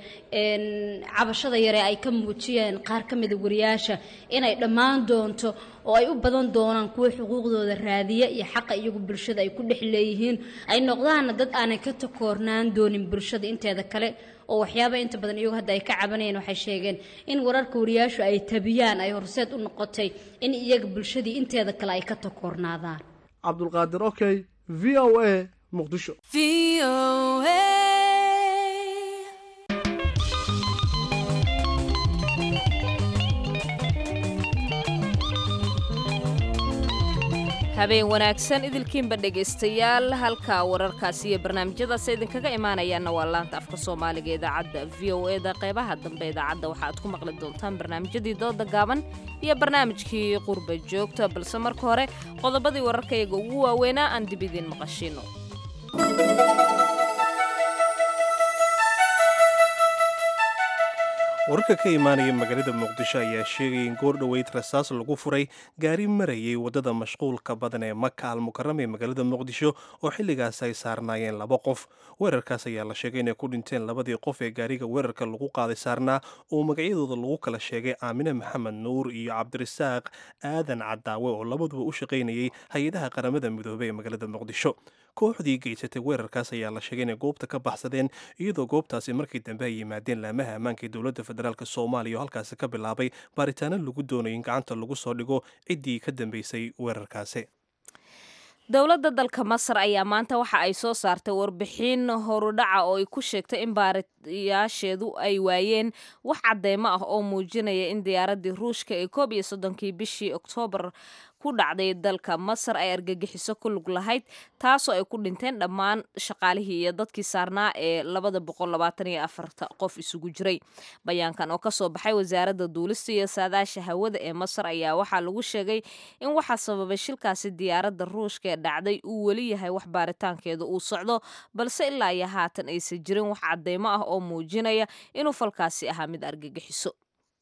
cabashada yare ay ka muujiyeen qaar ka mida wariyaasha inay dhammaan doonto oo ay u badan doonaan kuwa xuquuqdooda raadiya iyo xaqa iyagu bulshada ay ku dhex leeyihiin ay noqdaanna dad aanay ka takoornaan doonin bulshada inteeda kale oo waxyaaba inta badan iyagu hadda ay ka cabanayeen waxay sheegeen in wararka wariyaashu ay tabiyaan ay horseed u noqotay in iyaga bulshadii inteeda kale ay ka takoornaadaan cabdulqaadir okey v o a muqdisho habeen wanaagsan idilkiinba dhegaystayaal halka wararkaasi iyo barnaamijyadaas idinkaga imaanayaanna waa laanta afka soomaaliga idaacadda v o eda qeybaha dambe idaacadda waxa aad ku maqli doontaan barnaamijyadii dooda gaaban iyo barnaamijkii qurba joogta balse marka hore qodobadii wararkayaga ugu waaweynaa aan dib idiin maqashino wararka ka imaanaya magaalada muqdisho ayaa sheegaya in goor dhoweyd rasaas lagu furay gaari marayay waddada mashquulka badan ee maka almukarama ee magaalada muqdisho oo xilligaas ay saarnaayeen laba qof weerarkaas ayaa la sheegay inay ku dhinteen labadii qof ee gaariga weerarka lagu qaaday saarnaa oo magacyadooda lagu kala sheegay aamine maxamed nuur iyo cabdirasaaq aadan cadaawe oo labaduba u shaqaynayay hay-adaha qaramada midoobey ee magaalada muqdisho kooxdii geysatay weerarkaas ayaa la sheegay inay goobta ka baxsadeen iyadoo goobtaasi markii dambe ay yimaadeen laamaha ammaanka ee dowladda federaalk soomaaliya oo halkaasi ka bilaabay baaritaano lagu doonayo in gacanta lagu soo dhigo ciddii ka dambeysay weerarkaasi dowladda dalka masar ayaa maanta waxa ay soo saartay warbixin horudhaca oo ay ku sheegtay in baariyaasheedu ay waayeen wax cadeymo ah oo muujinaya in diyaaradii ruushka ee koob iyo soddonkii bishii oktoobar ku dhacday dalka masar ay argagixiso ku lug lahayd taasoo ay ku dhinteen dhammaan shaqaalihii iyo dadkii saarnaa ee labada boqol labaatan iyo afarta qof isugu jiray bayaankan oo kasoo baxay wasaaradda duulista iyo saadaasha hawada ee masar ayaa waxaa lagu sheegay in waxaa sababay shilkaasi diyaaradda ruushka ee dhacday uu weli yahay wax baaritaankeeda uu socdo balse ilaa iyo haatan aysan jirin wax cadeymo ah oo muujinaya inuu falkaasi ahaa mid argagixiso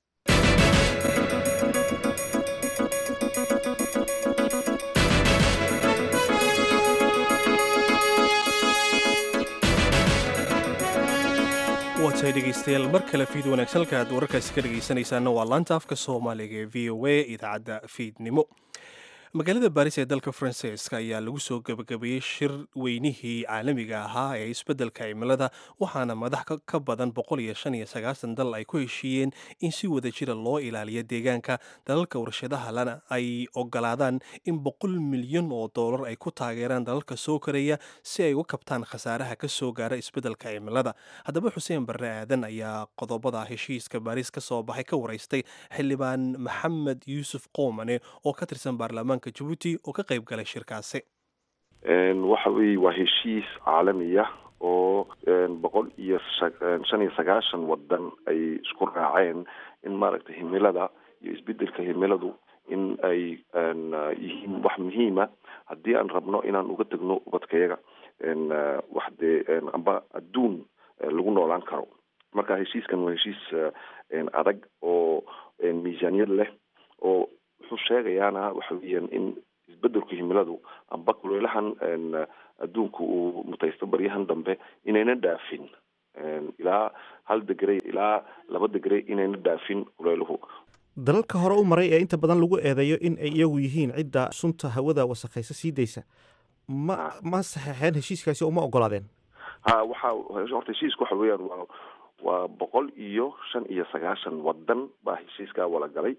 waatahay dhegaystayaal mar kale fiid wanaagsan halka aad wararkaasi ka dhegaysanaysaana waa laanta afka soomaaliga ee v o a idaacadda fiidnimo magaalada baris ee dalka faransiiska ayaa lagu soo gebagabeeyey shir weynihii caalamiga ahaa ee isbeddelka cimilada waxaana madax ka badan boqol iyo shan iyo sagaashan dal ay ku heshiiyeen in si wada jira loo ilaaliyo deegaanka dalalka warshadaha lana ay ogolaadaan in boqol milyan oo doolar ay ku taageeraan dalalka soo koraya si ay u kabtaan khasaaraha ka soo gaara isbeddelka cimilada haddaba xuseen barre aadan ayaa qodobada heshiiska baris ka soo baxay ka waraystay xildhibaan maxamed yuusuf qoomane oo ka tirsan baarlamaanka jabuuti oo ka qayb galay shirkaasi waxa weye waa heshiis caalamiya oo boqol iyo shan iyo sagaashan wadan ay isku raaceen in maaragtay himilada iyo isbedelka himiladu in ay yihiin wax muhiima haddii aan rabno inaan uga tegno ubadkayaga wax dee amba adduun lagu noolaan karo marka heshiiskan waa heshiis adag oo miisaaniyad leh oo wuxuu sheegayaana waxa weeyaan in isbedelku himiladu amba kuleelahan adduunka uu mutaysto baryahan dambe inayna dhaafin ilaa hal degre ilaa laba degre inayna dhaafin kuleeluhu dalalka hore u maray ee inta badan lagu eedeeyo in ay iyagu yihiin cidda sunta hawada wasakhaysa sii daysa ma ma saxeexeen heshiiskaasi oo ma ogolaadeen ha waxa horta heshiisku waxa weeyaan waa waa boqol iyo shan iyo sagaashan wadan baa heshiiskaa wala galay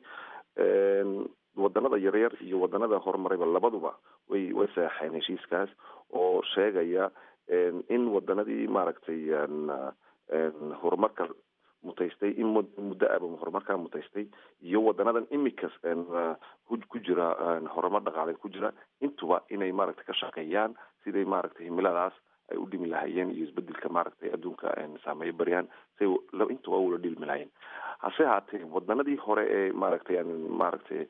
wadanada yaryar iyo wadanada horumarayba labaduba way way saxeen heshiiskaas oo sheegaya in wadanadii maaragtay horumarka mutaystay in muddo aba horumarkaa mutaystay iyo wadanadan imika ku jira horumar dhaqaaleed ku jira intuba inay maaragtay ka shaqeeyaan siday maaragtay himiladaas ay u dhimi lahayeen iyo isbedelka maaragtay adduunka saameeyo baryaan say intuba ula dhilmi lahayeen hase haatee wadanadii hore ee maaragtay maaragtay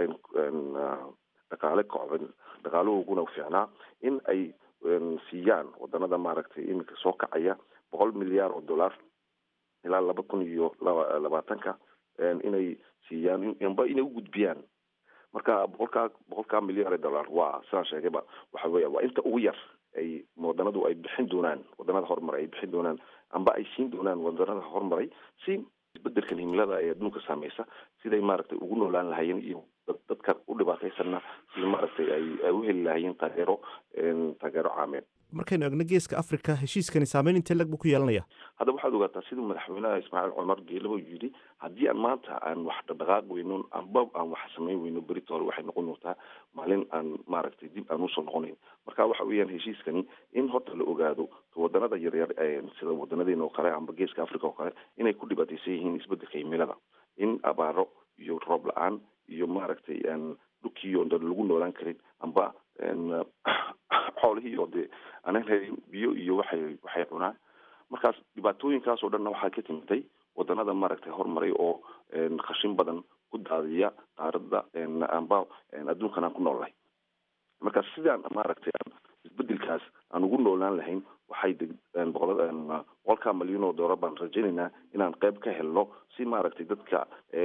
dhaqaale kocban dhaqaalahooguna fiicnaa in ay siiyaan wadanada maaragtay iminka soo kacaya boqol milyaar oo dollar ilaa laba kun iyo laba labaatanka inay siiyaan amba inay u gudbiyaan marka boqolkaa boqolkaa milyaar ee dollar waa sidaan sheegayba waxa weya waa inta ugu yar ay wadanadu ay bixin doonaan wadanada horumaray ay bixin doonaan amba ay siin doonaan wadanada horumaray si isbedelkan himilada ee adduunka saameysa siday maaragtay ugu noolaan lahayeen iyo dadka u dhibaataysanna sida maaragtay ay ay u heli lahayeen taageero taageero caameed markaynu egno geeska africa heshiiskani saameyn intee lag buu ku yeelanaya hadda waxaad ogaataa siduu madaxweynaha ismaaciil cumar geelaba yidhi haddii aan maanta aan wax dhaqdhaqaaq weyno amba aan wax samayn weyno berita hore waxay noqon doontaa maalin aan maaragtay dib aan usoo noqonayn marka waxa weeyaan heshiiskani in horta la ogaado wadanada yaryar sida wadanadeena oo kale amba geeska africa oo kale inay ku dhibaataysan yihiin isbedelka himilada in abaaro iyo roob la-aan iyo maaragtay dhulkii oon lagu noolaan karin amba xoolihii oo dee aanan helin biyo iyo waxay waxay cunaan markaas dhibaatooyinkaas oo dhanna waxaa ka timitay wadanada maaragtay horumaray oo khashin badan ku daadiya qaaradda amba adduunkan aan ku noolnahay marka sidaan maaragtay isbedelkaas aan ugu noolaan lahayn waxay boqolkaa malyan oo doolar baan rajaynaynaa inaan qeyb ka helno si maaragtay dadka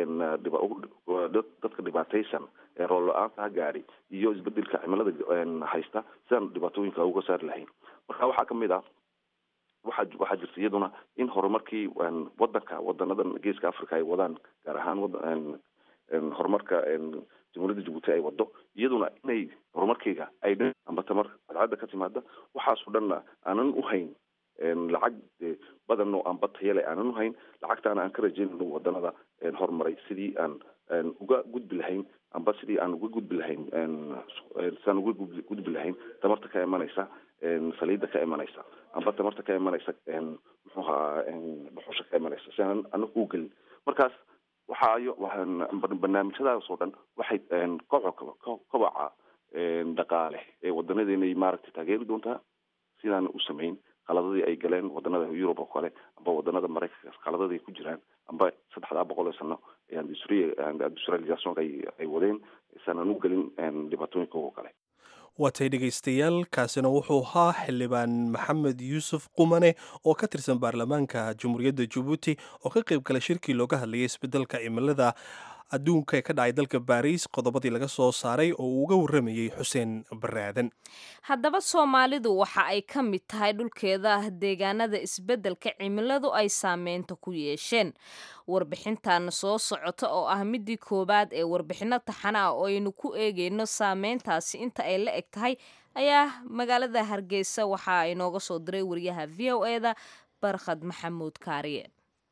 dadka dhibaataysan ee rool la-aanta ha gaari iyo isbedelka cimilada haysta sidaan dhibaatooyinka uga saari lahayn marka waxaa kamid ah waxaa waxaa jirta iyaduna in horumarkii wadanka wadanadan geeska africa ay wadaan gaar ahaan horumarka jamhuuriyadda jabuuti ay wado iyaduna inay horumarkeyga ay dhan amba tamar cadcadda ka timaada waxaasoo dhanna aanan u hayn lacag badan oo amba tayale aanan u hayn lacagtaana aan ka rajeynayno wadanada horumaray sidii aan uga gudbi lahayn amba sidii aan uga gudbi lahayn sidaan uga gudbi lahayn tamarta ka imanaysa saliidda ka imanaysa amba tamarta ka imanaysa muxuu ahaa dhuxusha ka imanaysa si aan anagu u gelin markaas waxaayo barnaamijyadaas oo dhan waxay kobaca dhaqaale ee wadanadeena maaragtay taageeri doontaa sidaan u samayn qaladadii ay galeen wadanada yurub oo kale amba wadanada maraykanka qaladada ay ku jiraan amba saddexdaa boqol ee sano industrializationka ay wadeen isaanan u gelin dhibaatooyinka oo kale waatay dhegaystayaal kaasina wuxuu ahaa xildhibaan maxamed yuusuf qumane oo ka tirsan baarlamaanka jamhuuriyadda jabuuti oo ka qayb galay shirkii looga hadlayay isbedelka cimilada adduunka ee ka dhacay dalka baariis qodobadii laga soo saaray oo uu uga warramayey xuseen baraadan haddaba soomaalidu waxa ay ka mid tahay dhulkeeda deegaanada isbeddelka cimiladu ay saameynta ku yeesheen warbixintan soo socota oo ah midii koowaad ee warbixinno taxana ah oo aynu ku eegayno saameyntaasi inta ay la eg tahay ayaa magaalada hargeysa waxa inooga soo diray wariyaha v o eda barkhad maxamuud kaariye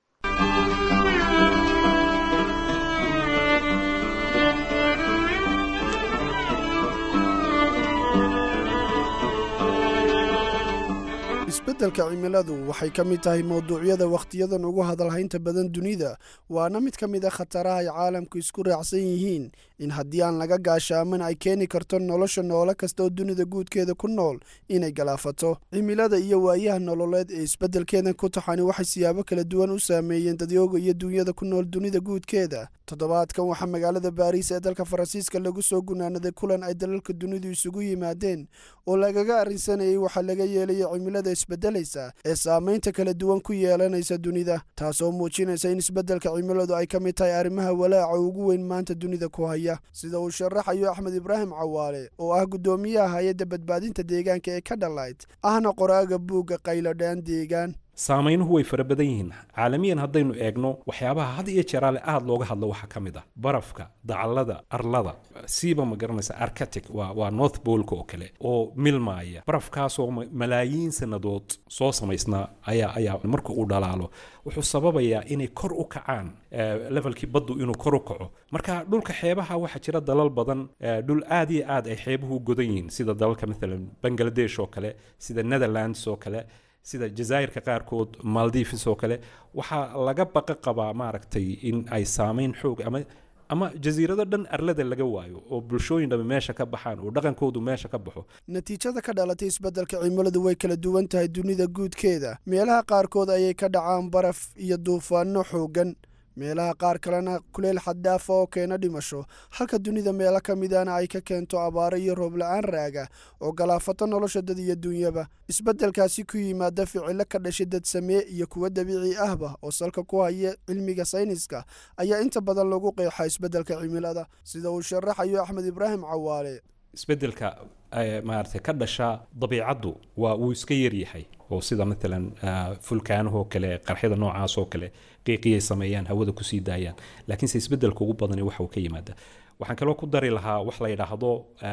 isbeddelka cimiladu waxay ka mid tahay mawduucyada wakhtiyadan ugu hadalhaynta badan dunida waana mid ka mid a khataraha ay caalamku isku raacsan yihiin in haddii aan laga gaashaaman ay keeni karto nolosha noole kasta oo dunida guudkeeda ku nool inay galaafato cimilada iyo waayaha nololeed ee isbeddelkeedan ku taxani waxay siyaabo kala duwan u saameeyeen dadyooga iyo dunyada ku nool dunida guudkeeda toddobaadkan waxaa magaalada baariis ee dalka faransiiska lagu soo gunaanaday kulan ay dalalka dunidu isugu yimaadeen oo lagaga arrinsanayay waxaa laga yeelaya cimilada isbeddelaysa ee saamaynta kala duwan ku yeelanaysa dunida taasoo muujinaysa in isbeddelka cimiladu ay ka mid tahay arrimaha walaaca ugu weyn maanta dunida ku haya sida uu sharaxayo axmed ibraahim cawaale oo ah guddoomiyaha hay-adda badbaadinta deegaanka ee ka dhalayd ahna qoraaga buugga qaylodhaan deegaan saameynuhu way fara badan yihiin caalamiyan haddaynu eegno waxyaabaha had iyo jeeraale aada looga hadlo waxaa ka mid ah barafka dacallada arlada siiba ma garanaysa arcatic waa waa north bolka oo kale oo milmaaya barafkaasoo malaayiin sannadood soo samaysnaa ayaa ayaa marka uu dhalaalo wuxuu sababayaa inay kor u kacaan levelkii baddu inuu kor u kaco marka dhulka xeebaha waxaa jira dalal badan dhul aad iyo aad ay xeebuhu u godan yihiin sida dalalka maalan bangladesh oo kale sida netherlands oo kale sida jazaa'irka qaarkood maldives oo kale waxaa laga baqa qabaa maaragtay in ay saameyn xoog ama ama jasiirado dhan arlada laga waayo oo bulshooyin dhamme meesha ka baxaan oo dhaqankoodu meesha ka baxo natiijada ka dhalatay isbeddelka cimiladu way kala duwan tahay dunida guudkeeda meelaha qaarkood ayay ka dhacaan baraf iyo duufaanno xooggan meelaha qaar kalena kuleyl xaddaafa oo keena dhimasho halka dunida meelo ka midana ay ka keento abaaro iyo roob la-aan raaga oo galaafato nolosha dad iyo dunyaba isbeddelkaasi ku yimaada ficilo ka dhashay dad samee iyo kuwa dabiici ahba oo salka ku haya cilmiga sayniska ayaa inta badan lagu qeexaa isbeddelka cimilada sida uu sharaxayo axmed ibraahim cawaale isbeddelka maaragtay ka dhasha dabiicaddu waa wuu iska yaryahay oo sida maalan fulkaanahoo kale qarxyada noocaas oo kale qiiqiyay sameeyaan hawada kusii daayaan laakiinse isbeddelka ugu badani waxa uu ka yimaada waxaan kaloo ku dari lahaa wax la yidhaahdo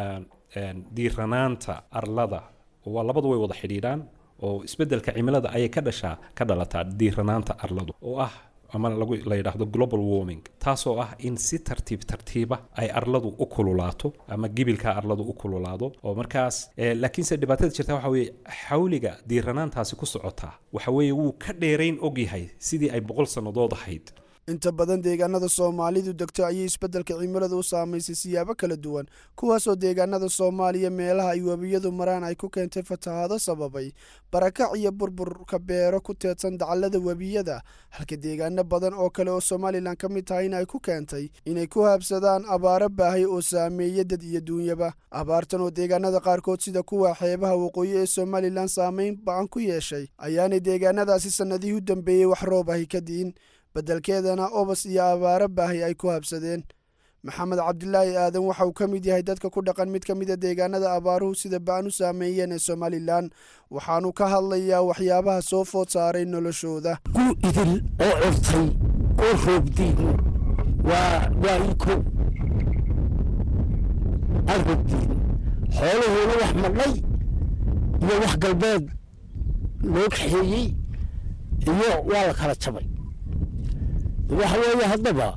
diiranaanta arlada waa labadu way wada xidhiidhaan oo isbeddelka cimilada ayay ka dhashaa ka dhalataa diiranaanta arladu oo ah ama lagu la yidhaahdo global warming taasoo ah in si tartiib tartiiba ay arladu u kululaato ama gibilka arladu u kululaado oo markaas laakiinse dhibaatada jirta waxa weeye xawliga diiranaantaasi ku socotaa waxa weeye wuu ka dheerayn ogyahay sidii ay boqol sannadood ahayd inta badan deegaanada soomaalidu degto ayay isbeddelka cimilada u saamaysay siyaabo kala duwan kuwaasoo deegaanada soomaaliya meelaha ay webiyadu maraan ay ku keentay fatahaado sababay barakac iyo burburka beero ku teedsan dacallada webiyada halka deegaano badan oo kale oo somalilan ka mid tahayna ay ku keentay inay ku haabsadaan abaaro baahay oo saameeya dad iyo duunyaba abaartan oo deegaanada qaarkood sida kuwa xeebaha waqooyi ee somalilan saamayn ba-an ku yeeshay ayaanay deegaanadaasi sannadihii u dambeeyey wax roob ahi ka di'in beddelkeedana obas iyo abaaro baahi ay ku habsadeen maxamed cabdilaahi aadan waxa uu ka mid yahay dadka ku dhaqan mid ka mida deegaanada abaaruhu sida ba-an u saameeyeen ee somalilan waxaanu ka hadlayaa waxyaabaha soo food saaray noloshooda gu idil oo curtay oo roobdiin waa waa iko aan roobdiin xoolahoona wax madhay iyo wax galbeed loo kaxeeyey iyo waa la kala jabay waxa weeye haddaba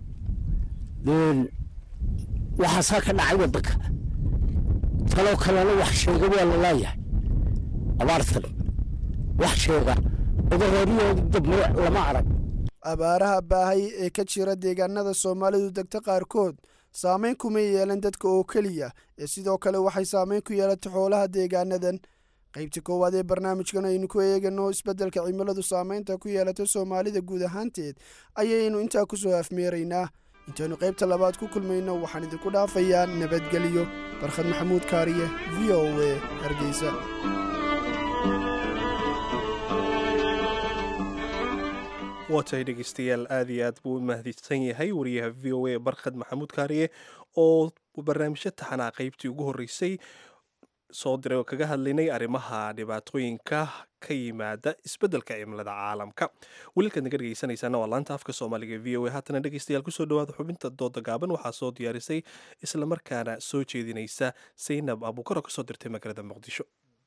waxaasaa ka dhacay waddanka taloo kalena wax sheega waa la laayahay abaartan wax sheega odareeriyooda dambe lama arag abaaraha baahay ee ka jira deegaanada soomaalidu degta qaarkood saamayn kuma yeelan dadka oo keliya ee sidoo kale waxay saamayn ku yeelatay xoolaha deegaanadan qaybta koowaad ee barnaamijkan aynu ku eegano isbeddelka cimiladu saamaynta ku yeelatay soomaalida guud ahaanteed ayaynu intaa ku soo afmeeraynaa intaynu qaybta labaad ku kulmayno waxaan idinku dhaafayaa nabadgelyo barkhad maxamuud kaariye v o a hargeysa waatahay dhegeystayaal aad iyo aad buu u mahadsan yahay wariyaha v o a barkhad maxamuud kaariye oo barnaamijyo taxanaa qaybtii ugu horreysay soo diray oo kaga hadlaynay arrimaha dhibaatooyinka ka yimaada isbeddelka cimilada caalamka weliilkaad naga dhegeysanaysaana waa laanta afka soomaaliga v o a haatana dhegeystayaal kusoo dhawaada xubinta dooda gaaban waxaa soo diyaarisay islamarkaana soo jeedinaysa saynab abuukar oo kasoo dirtay magaalada muqdisho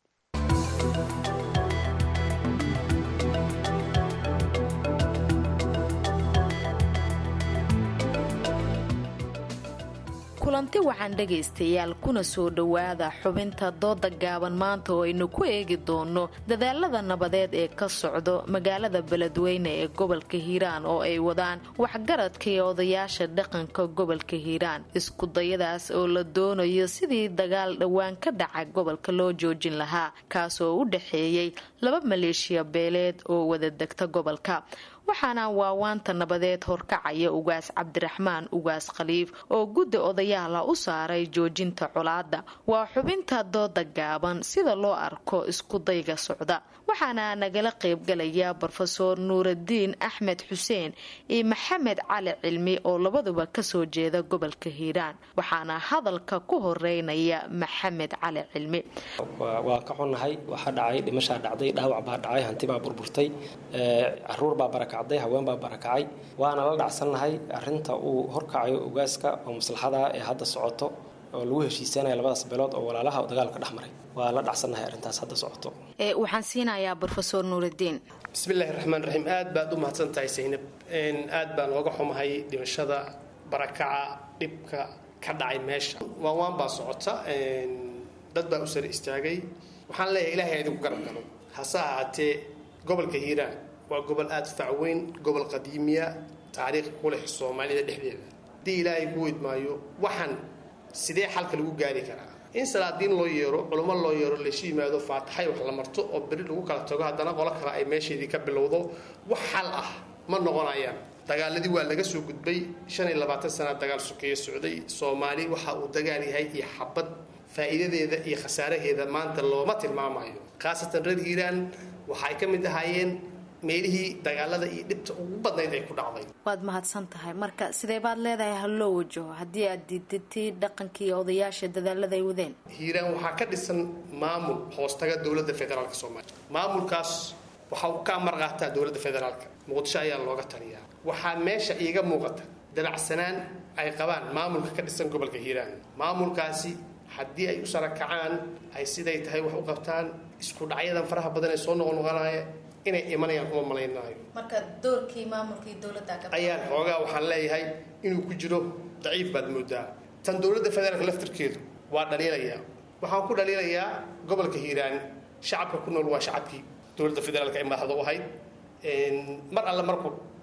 kulanti wacan dhegaystayaal kuna soo dhowaada xubinta dooda gaaban maanta oo aynu ku eegi doono dadaalada nabadeed ee ka socdo magaalada beledweyne ee gobolka hiiraan oo ay wadaan waxgaradka iyo odayaasha dhaqanka gobolka hiiraan iskudayadaas oo la doonayo sidii dagaal dhowaan ka dhaca gobolka loo joojin lahaa kaasoo u dhexeeyey laba maleeshiya beeleed oo wada degta gobolka waxaana waawaanta nabadeed horkacaya ugaas cabdiraxmaan ugaas khaliif oo guddi odayaala u saaray joojinta colaada waa xubinta dooda gaaban sida loo arko iskudayga socda waxaana nagala qaybgalaya brofeor nuuradiin axmed xuseen iyo maxamed cali cilmi oo labaduba kasoo jeeda gobolka hiiraan waxaana hadalka ku horeynaya maxamed cali cilmi waa ka xunnahay waxaa dhacay dhimashaa dhacday dhaawac baa dhacay hantibaa burburtay caruurbaa barakacday haweenbaa barakacay waana la dhacsannahay arinta uu horkacayo ogaaska oo maslaxada ee hadda socoto oo lagu heshiisanaya labadaas beelood oo walaalaha dagaalka dhex maray waa la dhacsannahay arrintaas hadda socoto waxaan siinayaa brofeor nuuradiin bismillahi raxmaan raxiim aad baad u mahadsan tahay saynab aad baan looga xumahay dhimashada barakaca dhibka ka dhacay meesha waawaan baa socota dad baa u sare istaagay waxaan leeyahay ilahay idinku garab galo hase ahaatee gobolka hiiraan waa gobol aada u facweyn gobol qadiimiya taariikh ku leh soomaalida dhexdeeda haddii ilaahay ku weydmaayo waxaan sidee xalka lagu gaari karaa in salaadiin loo yeero culummo loo yeero laysu yimaado faataxay wax la marto oo beri lagu kala tago haddana qolo kale ay meesheedii ka bilowdo wax xal ah ma noqonayaan dagaaladii waa laga soo gudbay shan iyo labaatan sana dagaal sokeeye socday soomaali waxa uu dagaal yahay iyo xabad faa'iidadeeda iyo khasaaraheeda maanta looma tilmaamayo khaasatan reer hiiraan waxa ay ka mid ahaayeen meelihii dagaalada iyo dhibta ugu badnayd ay ku dhacday waad mahadsan tahay marka sidee baad leedahay ha loo wajaho haddii aad diidatay dhaqankii odayaasha dadaalada ay wadeen hiiraan waxaa ka dhisan maamul hoostaga dowladda federaalka soomaaliya maamulkaas waxa uu ka amar qaataa dowladda federaalka muqdisho ayaa looga taliyaa waxaa meesha iiga muuqata dabacsanaan ay qabaan maamulka ka dhisan gobolka hiiraan maamulkaasi haddii ay u sarakacaan ay siday tahay wax u qabtaan isku dhacyadan faraha badan ee soo noqonoqonaya inay imanayaan uma malaynaayo marka doorkii maamulkii dowladda ayaan xoogaa waxaan leeyahay inuu ku jiro daciif baad moodaa tan dowladda federaalka laftirkeedu waa dhaliilayaa waxaan ku dhaliilayaa gobolka hiiraan shacabka ku nool waa shacabkii dowladda federaalka ee madaxda u ahayd mar alle markuu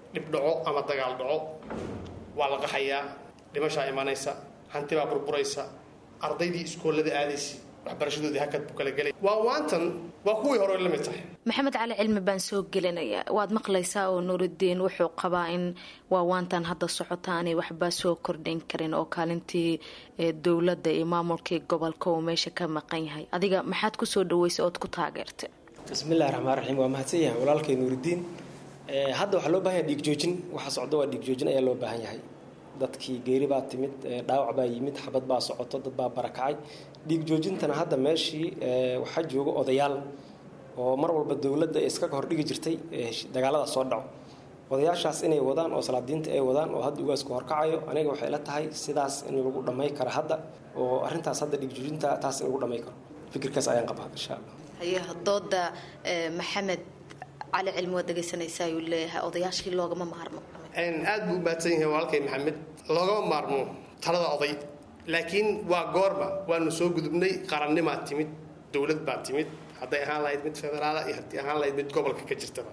dhib dhaco ama dagaal dhaco waa la qaxayaa dhimashaa imanaysa hanti baa burburaysa ardaydii iskoolada aadaysa waxbarashadoodii hakad buu kala gelay waa waantan waa kuwii hore la mid tahay maxamed cali cilmi baan soo gelinayaa waad maqlaysaa oo nuuridiin wuxuu qabaa in waawaantan hadda socota aanay waxba soo kordhin karin oo kaalintii dowladda iyo maamulkii gobolka uu meesha ka maqan yahay adiga maxaad kusoo dhaweysay ood ku taageertay bismillahi raxmaan raxiim waa mahadsan yahay walaalkay nuuridiin hadda waxaa loo bahan yahay dhiig joojin waxa socda waa dhiig joojin ayaa loo baahan yahay dadkii geeri baa timid dhaawac baa yimid xabad baa socoto dad baa barakacay dhiig joojintana hadda meeshii waxaa jooga odayaal oo mar walba dowladda iskaga hordhigi jirtay dagaalada soo dhaco odayaashaas inay wadaan oo salaadiinta ay wadaan oo hadda ugaasku horkacayo aniga waxay ila tahay sidaas in lagu dhamay karo hadda oo arintaas hadda dhiig joojinta taas in lagu dhamay karo fikirkaas ayaan qabaa insha allah haye dooda maxamed cali cilmi waad dhegaysanaysaa ayuu leeyahay odayaashii loogama maarmo aad buu u mahadsan yahay walaalkay maxamed loogama maarmo talada oday laakiin waa goorma waanu soo gudubnay qarannimaa timid dowlad baa timid hadday ahaan lahayd mid federaala iyo haddii ahaan lahayd mid gobolka ka jirtaba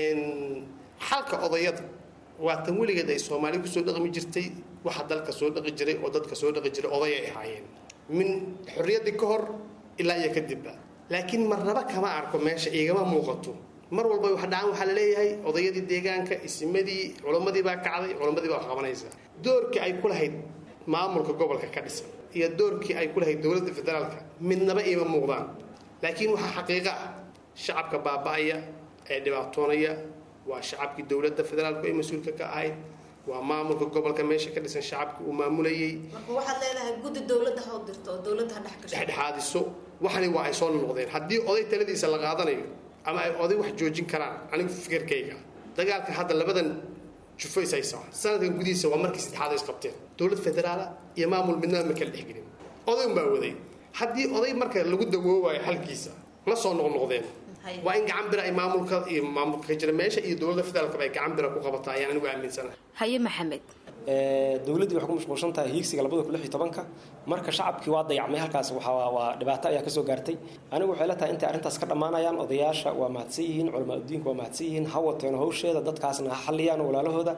xalka odayada waa tan weligeed ay soomaali kusoo dhaqmi jirtay waxa dalka soo dhaqi jiray oo dadka soo dhaqi jiray oday ay ahaayeen min xorriyaddii ka hor ilaa iyo kadibba laakiin marnaba kama arko meesha igama muuqato mar walba wax dhacaan waxaa la leeyahay odayadii deegaanka isimadii culammadii baa kacday culammadii baa wax qabanaysa doorkii ay ku lahayd maamulka gobolka ka dhisan iyo doorkii ay ku lahayd dowladda federaalka midnaba iima muuqdaan laakiin waxaa xaqiiqo ah shacabka baaba'aya ee dhibaatoonaya waa shacabkii dowladda federaalku ay mas-uulka ka ahayd waa maamulka gobolka meesha ka dhisan shacabkii uu maamulayay marka waxaad leedahay guddi dowladda ha u dirto oo dowladda ha dhex gasho dhexdhexaadiso waxani waa ay soo noqdeen haddii oday taladiisa la qaadanayo ama ay oday wax joojin karaan anigu fikirkayga dagaalka hadda labadan jufo is haysaa sanadkan gudihiisa waa markii saddexaad ay isqabteen dowlad federaala iyo maamul midnaba ma kala dhexgelin oday unbaa waday haddii oday marka lagu dawoowayo xalkiisa ma soo noqnoqdeen waa in gacan bira ay maamulka iyo maamulka ka jira meesha iyo dowladda federaalkaba ay gacan bira ku qabataa ayaan anigu aaminsanahay haye maxamed dowladdii waxay ku mashquulsan tahay hiigsiga labada kun lix iyo tobanka marka shacabkii waa dayacmay halkaas waxaa waa dhibaato ayaa kasoo gaartay anigu waxay la tahay intay arrintaas ka dhammaanayaan odayaasha waa mahadsan yihiin culamaa udiinku waa mahadsan yihiin ha wateen hawsheeda dadkaasna ha xalliyaan walaalahooda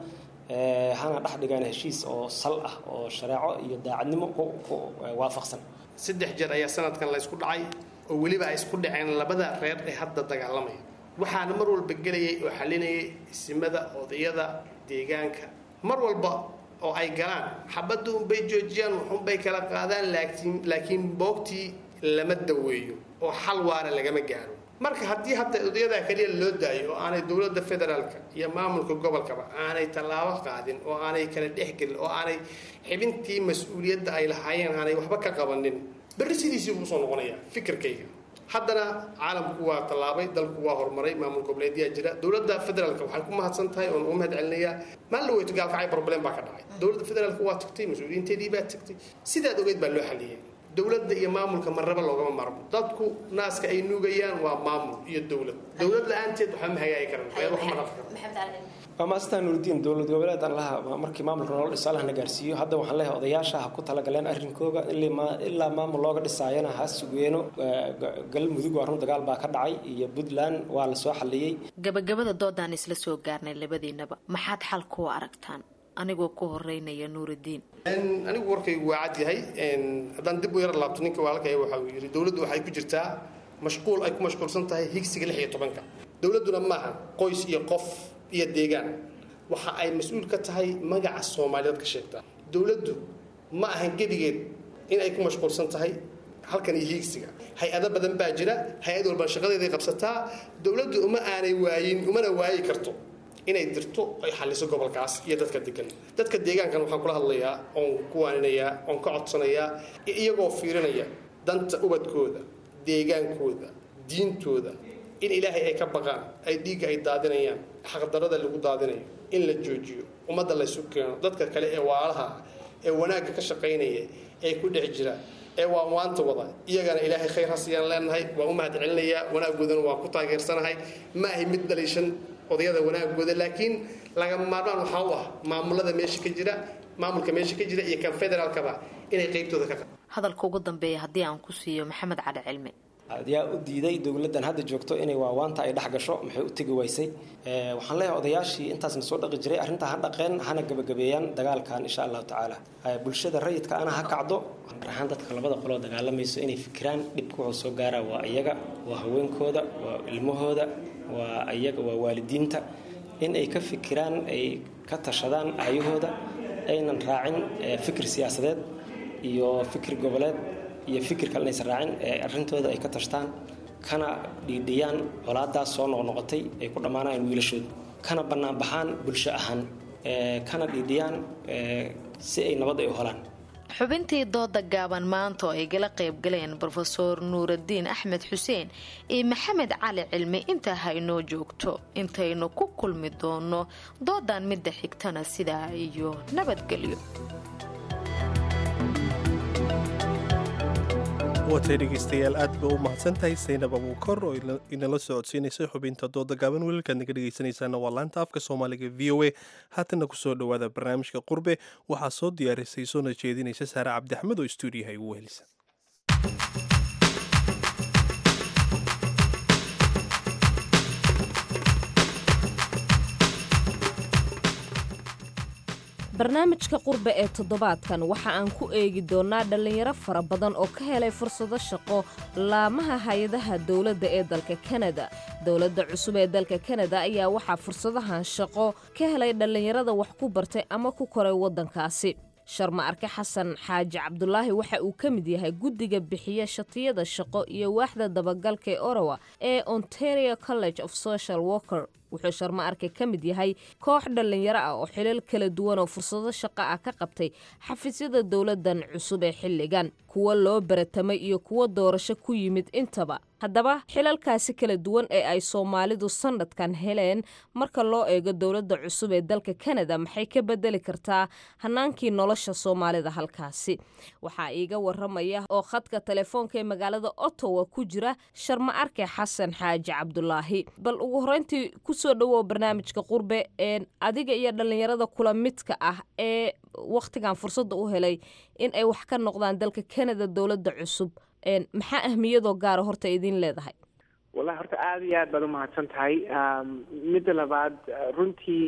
hana dhex dhigaan heshiis oo sal ah oo shareeco iyo daacadnimo ku waafaqsan saddex jeer ayaa sanadkan la ysku dhacay oo weliba ay isku dhaceen labada reer ee hadda dagaalamaya waxaana mar walba gelayay oo xalinayay isimada odayada deegaanka mar walba oo ay galaan xabadda unbay joojiyaan waxunbay kala qaadaan laakiin laakiin boogtii lama daweeyo oo xal waara lagama gaaro marka haddii hadda odayadaa keliya loo daayo oo aanay dowladda federaalka iyo maamulka gobolkaba aanay tallaabo qaadin oo aanay kala dhexgelin oo aanay xibintii mas-uuliyadda ay lahaayeen aanay waxba ka qabanin berri sidiisii buu usoo noqonayaa fikirkayga haddana caalamku waa tallaabay dalku waa horumaray maamul goboleedyaa jira dowladda federaalka waxay ku mahadsan tahay oon ugu mahad celinayaa maalin la weyto gaalkacay problem baa ka dhacay dowladda federaalka waa tagtay mas-uuliyiinteedii baa tagtay sidaad ogeyd baa loo xaliyay dowladda iyo maamulka marnaba loogama maarmo dadku naaska ay nuugayaan waa maamul iyo dowlad dowlad la-aanteed waxba ma hagaagi karan wax ma dhaqi karo waa maastaa nuuridiin dowlad goboleed aan laha markii maamulka nolol dhiso allahna gaarsiiyo hadda waxaan leeyahay odayaasha ha ku talagaleen arrinkooga ilaa maamul looga dhisaayana ha sugeeno galmudug waa run dagaal baa ka dhacay iyo puntland waa la soo xaliyey gabagabada doodaan isla soo gaarnay labadiinaba maxaad xal kuwa aragtaan anigoo ku horeynaya nuuridiin anigu warkaygu waa cad yahay haddaan dib u yar laabto ninka waalkaya waxa uu yidhi dowladdu waxay ku jirtaa mashquul ay ku mashquulsan tahay higsiga lix iyo tobanka dowladduna maaha qoys iyo qof iyo deegaan waxa ay mas-uul ka tahay magaca soomaaliyeed ka sheegtaa dowladdu ma ahan gedigeed in ay ku mashquulsan tahay halkan iyo hiigsiga hay-ado badan baa jira hay-ad walba shaqadeeday qabsataa dowladdu uma aanay waayin umana waayi karto inay dirto ay xaliso gobolkaas iyo dadka degan dadka deegaankan waxaan kula hadlayaa oon ku waaninayaa oon ka codsanayaa iyagoo fiirinaya danta ubadkooda deegaankooda diintooda in ilaahay ay ka baqaan ay dhiigga ay daadinayaan xaqdarada lagu daadinayo in la joojiyo ummadda laysu keeno dadka kale ee waalaha ee wanaagga ka shaqaynaya ee ku dhex jira ee waa waanta wada iyagana ilaahay khayr hasiyaan leenahay waa u mahad celinayaa wanaaggoodana waa ku taageersanahay ma ahay mid dhaliishan odayada wanaagooda laakiin lagama maarmaan waxaa u ah maamulada meesha ka jira maamulka meesha ka jira iyo kan federaalkaba inay qeybtooda ka hadalka ugu dambeeya haddii aan ku siiyo maxamed cali cilmi yaa u diiday dowladdan hadda joogto inay waawaanta ay dhex gasho maxay u tegi waysay waxaan leeyahay odayaashii intaasna soo dhaqi jiray arrintaa ha dhaqeen hana gabagabeeyaan dagaalkan insha allahu tacaala bulshada rayidka ana ha kacdo raxaan dadka labada qoloo dagaalamayso inay fikiraan dhibka wuxuu soo gaaraa waa iyaga waa haweenkooda waa ilmahooda waa iyaga waa waalidiinta in ay ka fikiraan ay ka tashadaan ayahooda aynan raacin fikir siyaasadeed iyo fikir goboleed iyo fikir kale inaysan raacin ee arrintooda ay ka tashtaan kana dhiidhiyaan colaadaas soo noqnoqotay ay ku dhammaanayaan wiilashooda kana banaanbaxaan bulsho ahaan kana dhiidhiyaan si ay nabad ay u helaan xubintii dooda gaaban maanta oo ay gala qaybgaleen brofeor nuuraddiin axmed xuseen iyo maxamed cali cilmi intaa ha inoo joogto intaynu ku kulmi doono doodan midda xigtana sidaa iyo nabadgelyo watay dhegeystayaal aad ba u mahadsantahay saynab abuukor oo inala socodsiinaysay xubinta dooda gaaban weelkaad naga dhegeysanaysaana waa laanta afka soomaaliga v o a haatanna kusoo dhowaada barnaamijka qurbe waxaa soo diyaarisay soona jeedinaysa saare cabdixmed oo stuudiyaha igu helisa barnaamijka qurbe ee toddobaadkan waxa aan ku eegi doonnaa dhallinyaro fara badan oo ka helay fursado shaqo laamaha hay-adaha dowladda ee dalka kanada dowladda cusub ee dalka kanada ayaa waxaa fursadahan shaqo ka helay dhallinyarada wax ku bartay ama ku koray waddankaasi sharma arke xasan xaaji cabdulaahi waxa uu ka mid yahay guddiga bixiya shatiyada shaqo iyo waaxda dabagalka ee orowa ee ontario college of social worker wuxuu sharma arke ka mid yahay koox dhallinyaro ah oo xilal kala duwan oo fursado shaqo ah ka qabtay xafiisyada dowladdan cusub ee xilligan kuwo loo baratamay iyo kuwo doorasho ku yimid intaba haddaba xilalkaasi kala duwan ee ay soomaalidu sannadkan heleen marka loo eego dowladda cusub ee dalka kanada maxay ka bedeli kartaa hanaankii nolosha soomaalida halkaasi waxaa iiga waramaya oo khadka telefoonka ee magaalada ottawa ku jira sharma arke xasan xaaji cabdulaahi bal ugu horeyntii kusoo dhawow barnaamijka qurbe ee adiga iyo dhallinyarada kula midka ah ee wakhtigan fursadda u helay in ay wax ka noqdaan dalka kanada dowladda cusub maxaa ahmiyadoo gaara horta idiin leedahay wallahi horta aada iyo aad baad umahadsan tahay midda labaad runtii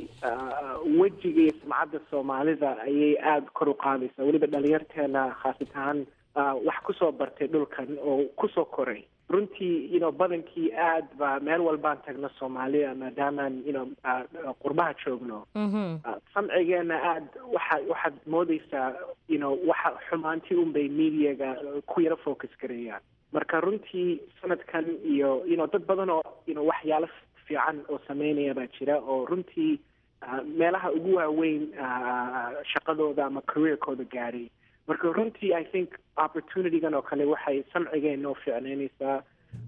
wejiga iyo sumcadda soomaalida ayay aada kor u qaadaysaa weliba dhalinyarteena khaasat ahaan wax kusoo bartay dhulkan oo kusoo koray runtii you know badankii aad ba meel walbaan tagno soomaaliya maadaamaan you know qurbaha joogno samcigeena aad waxa waxaad moodeysaa you know waxa xumaantii unbay mediaga ku yaro focus gareeyaan marka runtii sanadkan iyo you know dad badan oo you know waxyaalo fiican oo sameynaya baa jira oo runtii meelaha ugu waaweyn shaqadooda ama careerkooda gaadhay marka runtii i think opportunitygan oo kale waxay samcigeena oo fiicneynaysaa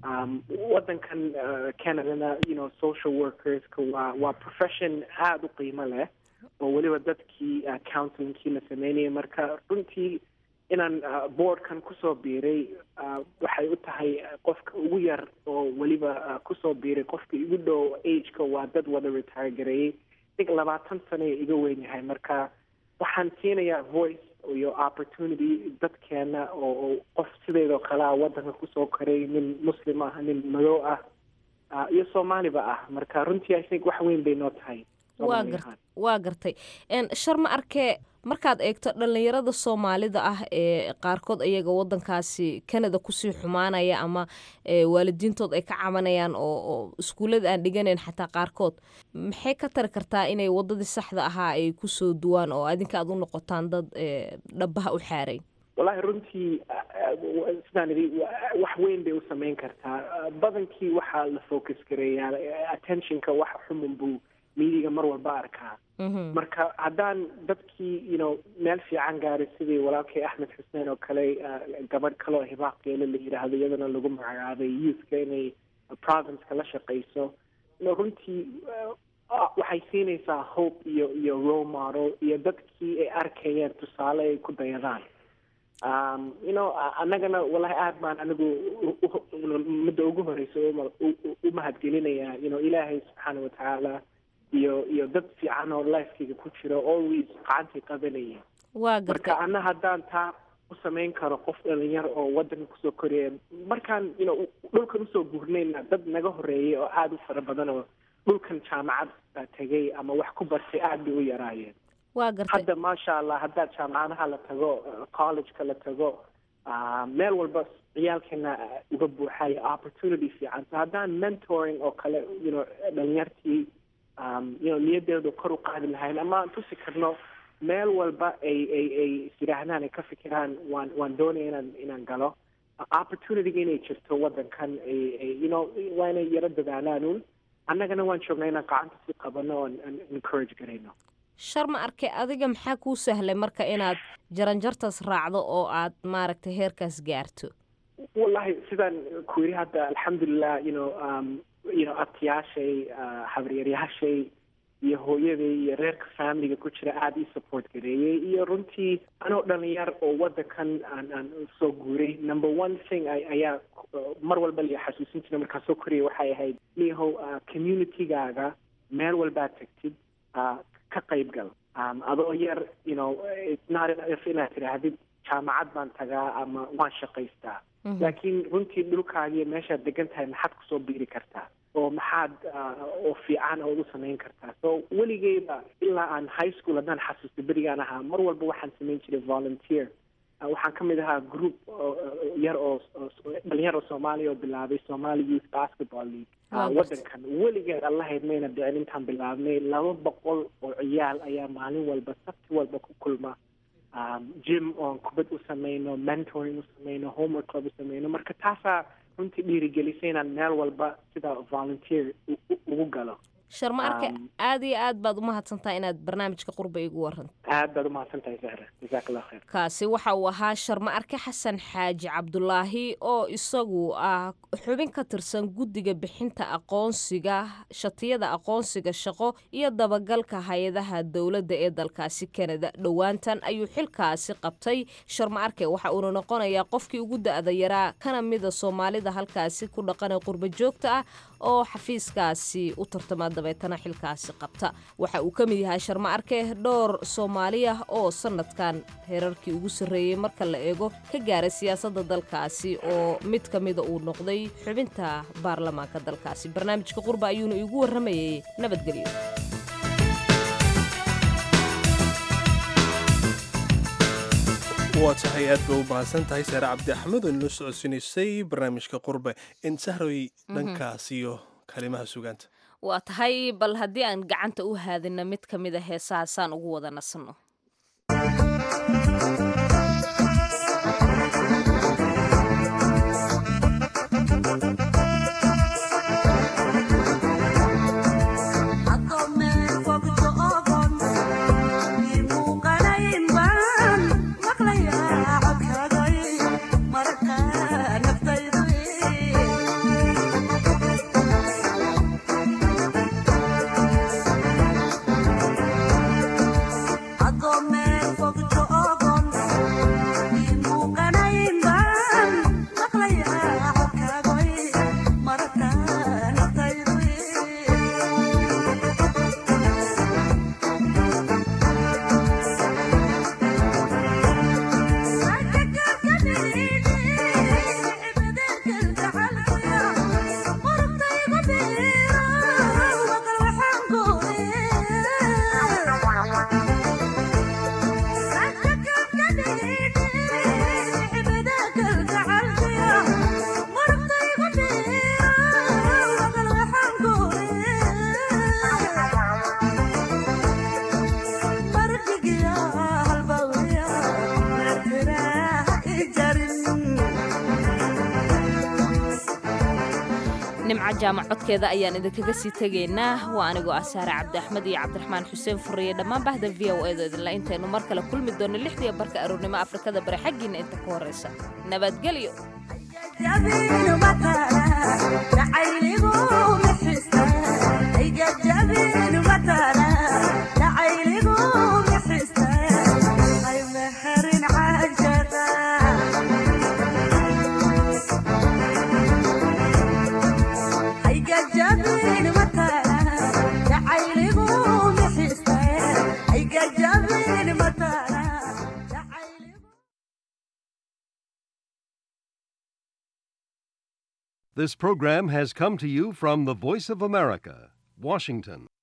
waddankan canadana you know social workerska waa waa profession aada u qiimo leh oo weliba dadkii counselingkii la sameynayay marka runtii inaan boardkan kusoo biiray waxay u tahay qofka ugu yar oo weliba kusoo biiray qofka igu dhow ageka waa dad wada retire gareeyey dig labaatan sano iga weyn yahay marka waxaan siinayaa voice iyo opportunity dadkeena oo qof sideedoo kale ah waddanka kusoo koray nin muslim ah nin madow ah iyo soomaaliba ah marka runtii i think wax weyn bay noo tahay waa gar waa gartay sharma arke markaad eegto dhallinyarada soomaalida ah ee qaarkood iyaga wadankaasi canada kusii xumaanaya ama waalidiintood ay ka cabanayaan oo iskuullada aan dhiganayn xataa qaarkood maxay ka tari kartaa inay wadadii saxda ahaa ay kusoo duwaan oo adinka aad u noqotaan dad dhabaha u xaaray wallahi runtii sidaan idhi wax weyn bay u samayn kartaa badankii waxaa la focus gareeyaa attentionka wax xumun buu miidiga mar walba arkaa marka haddaan dadkii you know meel fiican gaaray sidii walaalkay axmed xuseen oo kale gabadh kale oo hibaaqgeele la yidhaahdo iyadana lagu magacaabay youthka inay provinceka la shaqayso no runtii waxay siinaysaa hope iyo iyo role model iyo dadkii ay arkayeen tusaale ay ku dayadaan you know annagana wallahi aad baan anigu midda ugu horeysa u mahadgelinayaa you know ilaahay subxaana watacaala iyo iyo dad fiican oo lifekeyga ku jiro always gacantay qabanaya waa marka ana haddaan taa u samayn karo qof dhalinyar oo wadanka kusoo koraya markaan you know dhulkan usoo guurnayna dad naga horeeyay oo aada u fara badan oo dhulkan jaamacad tegay ama wax ku bartay aada bay u yaraayeen waa gartay hadda maasha allah haddaad jaamacadaha la tago collegeka la tago meel walba ciyaalkeena uga buuxaya opportunity fiican so haddaan mentoring oo kale you know dhalinyartii you know niyadeedu kor u qaadi lahayn ama aan tusi karno meel walba ay ay ay is yidhaahdaan ay ka fikiraan waan waan doonaya inaan inaan galo opportunityga inay jirto wadankan ay ay you know waa inay yaro dadaalaan un annagana waan joognaa inaan gacanta si qabano oon aan encourage garayno shar ma arkay adiga maxaa kuu sahlay marka inaad jaranjartaas raacdo oo aad maaragtay heerkaas gaarto wallahi sidaan ku yidhi hadda alxamdulilah you know um, you know abtiyaashay uh, habaryaryaashay iyo hooyaday iyo reerka familiga ku jira aada ii support gareeyey iyo runtii anoo dhalinyar oo wadankan aan aan soo guuray number one thing ayaa mar walba la xasuusin jiray markaan soo koriyay waxay ahayd niyahow uh, communitygaaga meel walbaad tagtid uh, ka qayb gal um, adoo yar you know it's not enough inaad tidhaahdid jaamacad baan tagaa ama waan shaqaystaa laakiin runtii dhulkaagiyo meeshaad degan tahay maxaad kusoo biiri kartaa oo maxaad oo fiican ood u samayn kartaa so weligeyba ilaa aan high school haddaan xasuusto berigaan ahaa mar walba waxaan samayn jiray volunteer waxaan ka mid ahaa group yar oo dhalinyar oo soomaaliya oo bilaabay somali youth basketball league wadankan weligeed allahayd mayna dhicin intaan bilaabnay laba boqol oo ciyaal ayaa maalin walba sabti walba ku kulma jim oon kubad u samayno mentoring u samayno homework club u samayno marka taasaa runtii dhiirigelisay inaan meel walba sida volunteer ugu galo sharma arke aada iyo aad baad umahadsantahay inaad barnaamijka qurba igu waranto aad baad umahadsan tahay zahra jazaak allah khayr kaasi waxa uu ahaa sharma arke xasan xaaji cabdulaahi oo isagu ah xubin ka tirsan guddiga bixinta aqoonsiga shatiyada aqoonsiga shaqo iyo dabagalka hay-adaha dowladda ee dalkaasi kanada dhowaantan ayuu xilkaasi qabtay sharma arke waxa uuna noqonayaa qofkii ugu da-da yaraa kana mida soomaalida halkaasi ku dhaqanee qurba joogta ah oo xafiiskaasi u tartama dabeetana xilkaasi qabta waxa uu ka mid yahay sharma arke dhowr soomaali ah oo sanadkan heerarkii ugu sarreeyey marka la eego ka gaaray siyaasadda dalkaasi oo mid ka mida uu noqday xubinta baarlamaanka dalkaasi barnaamijka qurba ayuuna iigu warramayay nabadgelyo waa tahay aad ba u mahadsan tahay saare cabdi axmed oo inoo socodsiinaysay barnaamijka qurbe in sahroy dhankaas iyo kalimaha sugaanta waa tahay bal haddii aan gacanta u haadina mid ka mid a heesahaasaan ugu wada nasanno nimco jaamac codkeeda ayaan idinkaga sii tegaynaa waa anigoo ah saare cabdi axmed iyo cabdiraxmaan xuseen furiye dhammaan bahda v o edo idinla intaynu mar kale kulmi doonno lixdiiyo barka aroornimo afrikada bari xaggiinna inta ka horraysa nabadgelyo This program has come to you from the Voice of America, Washington.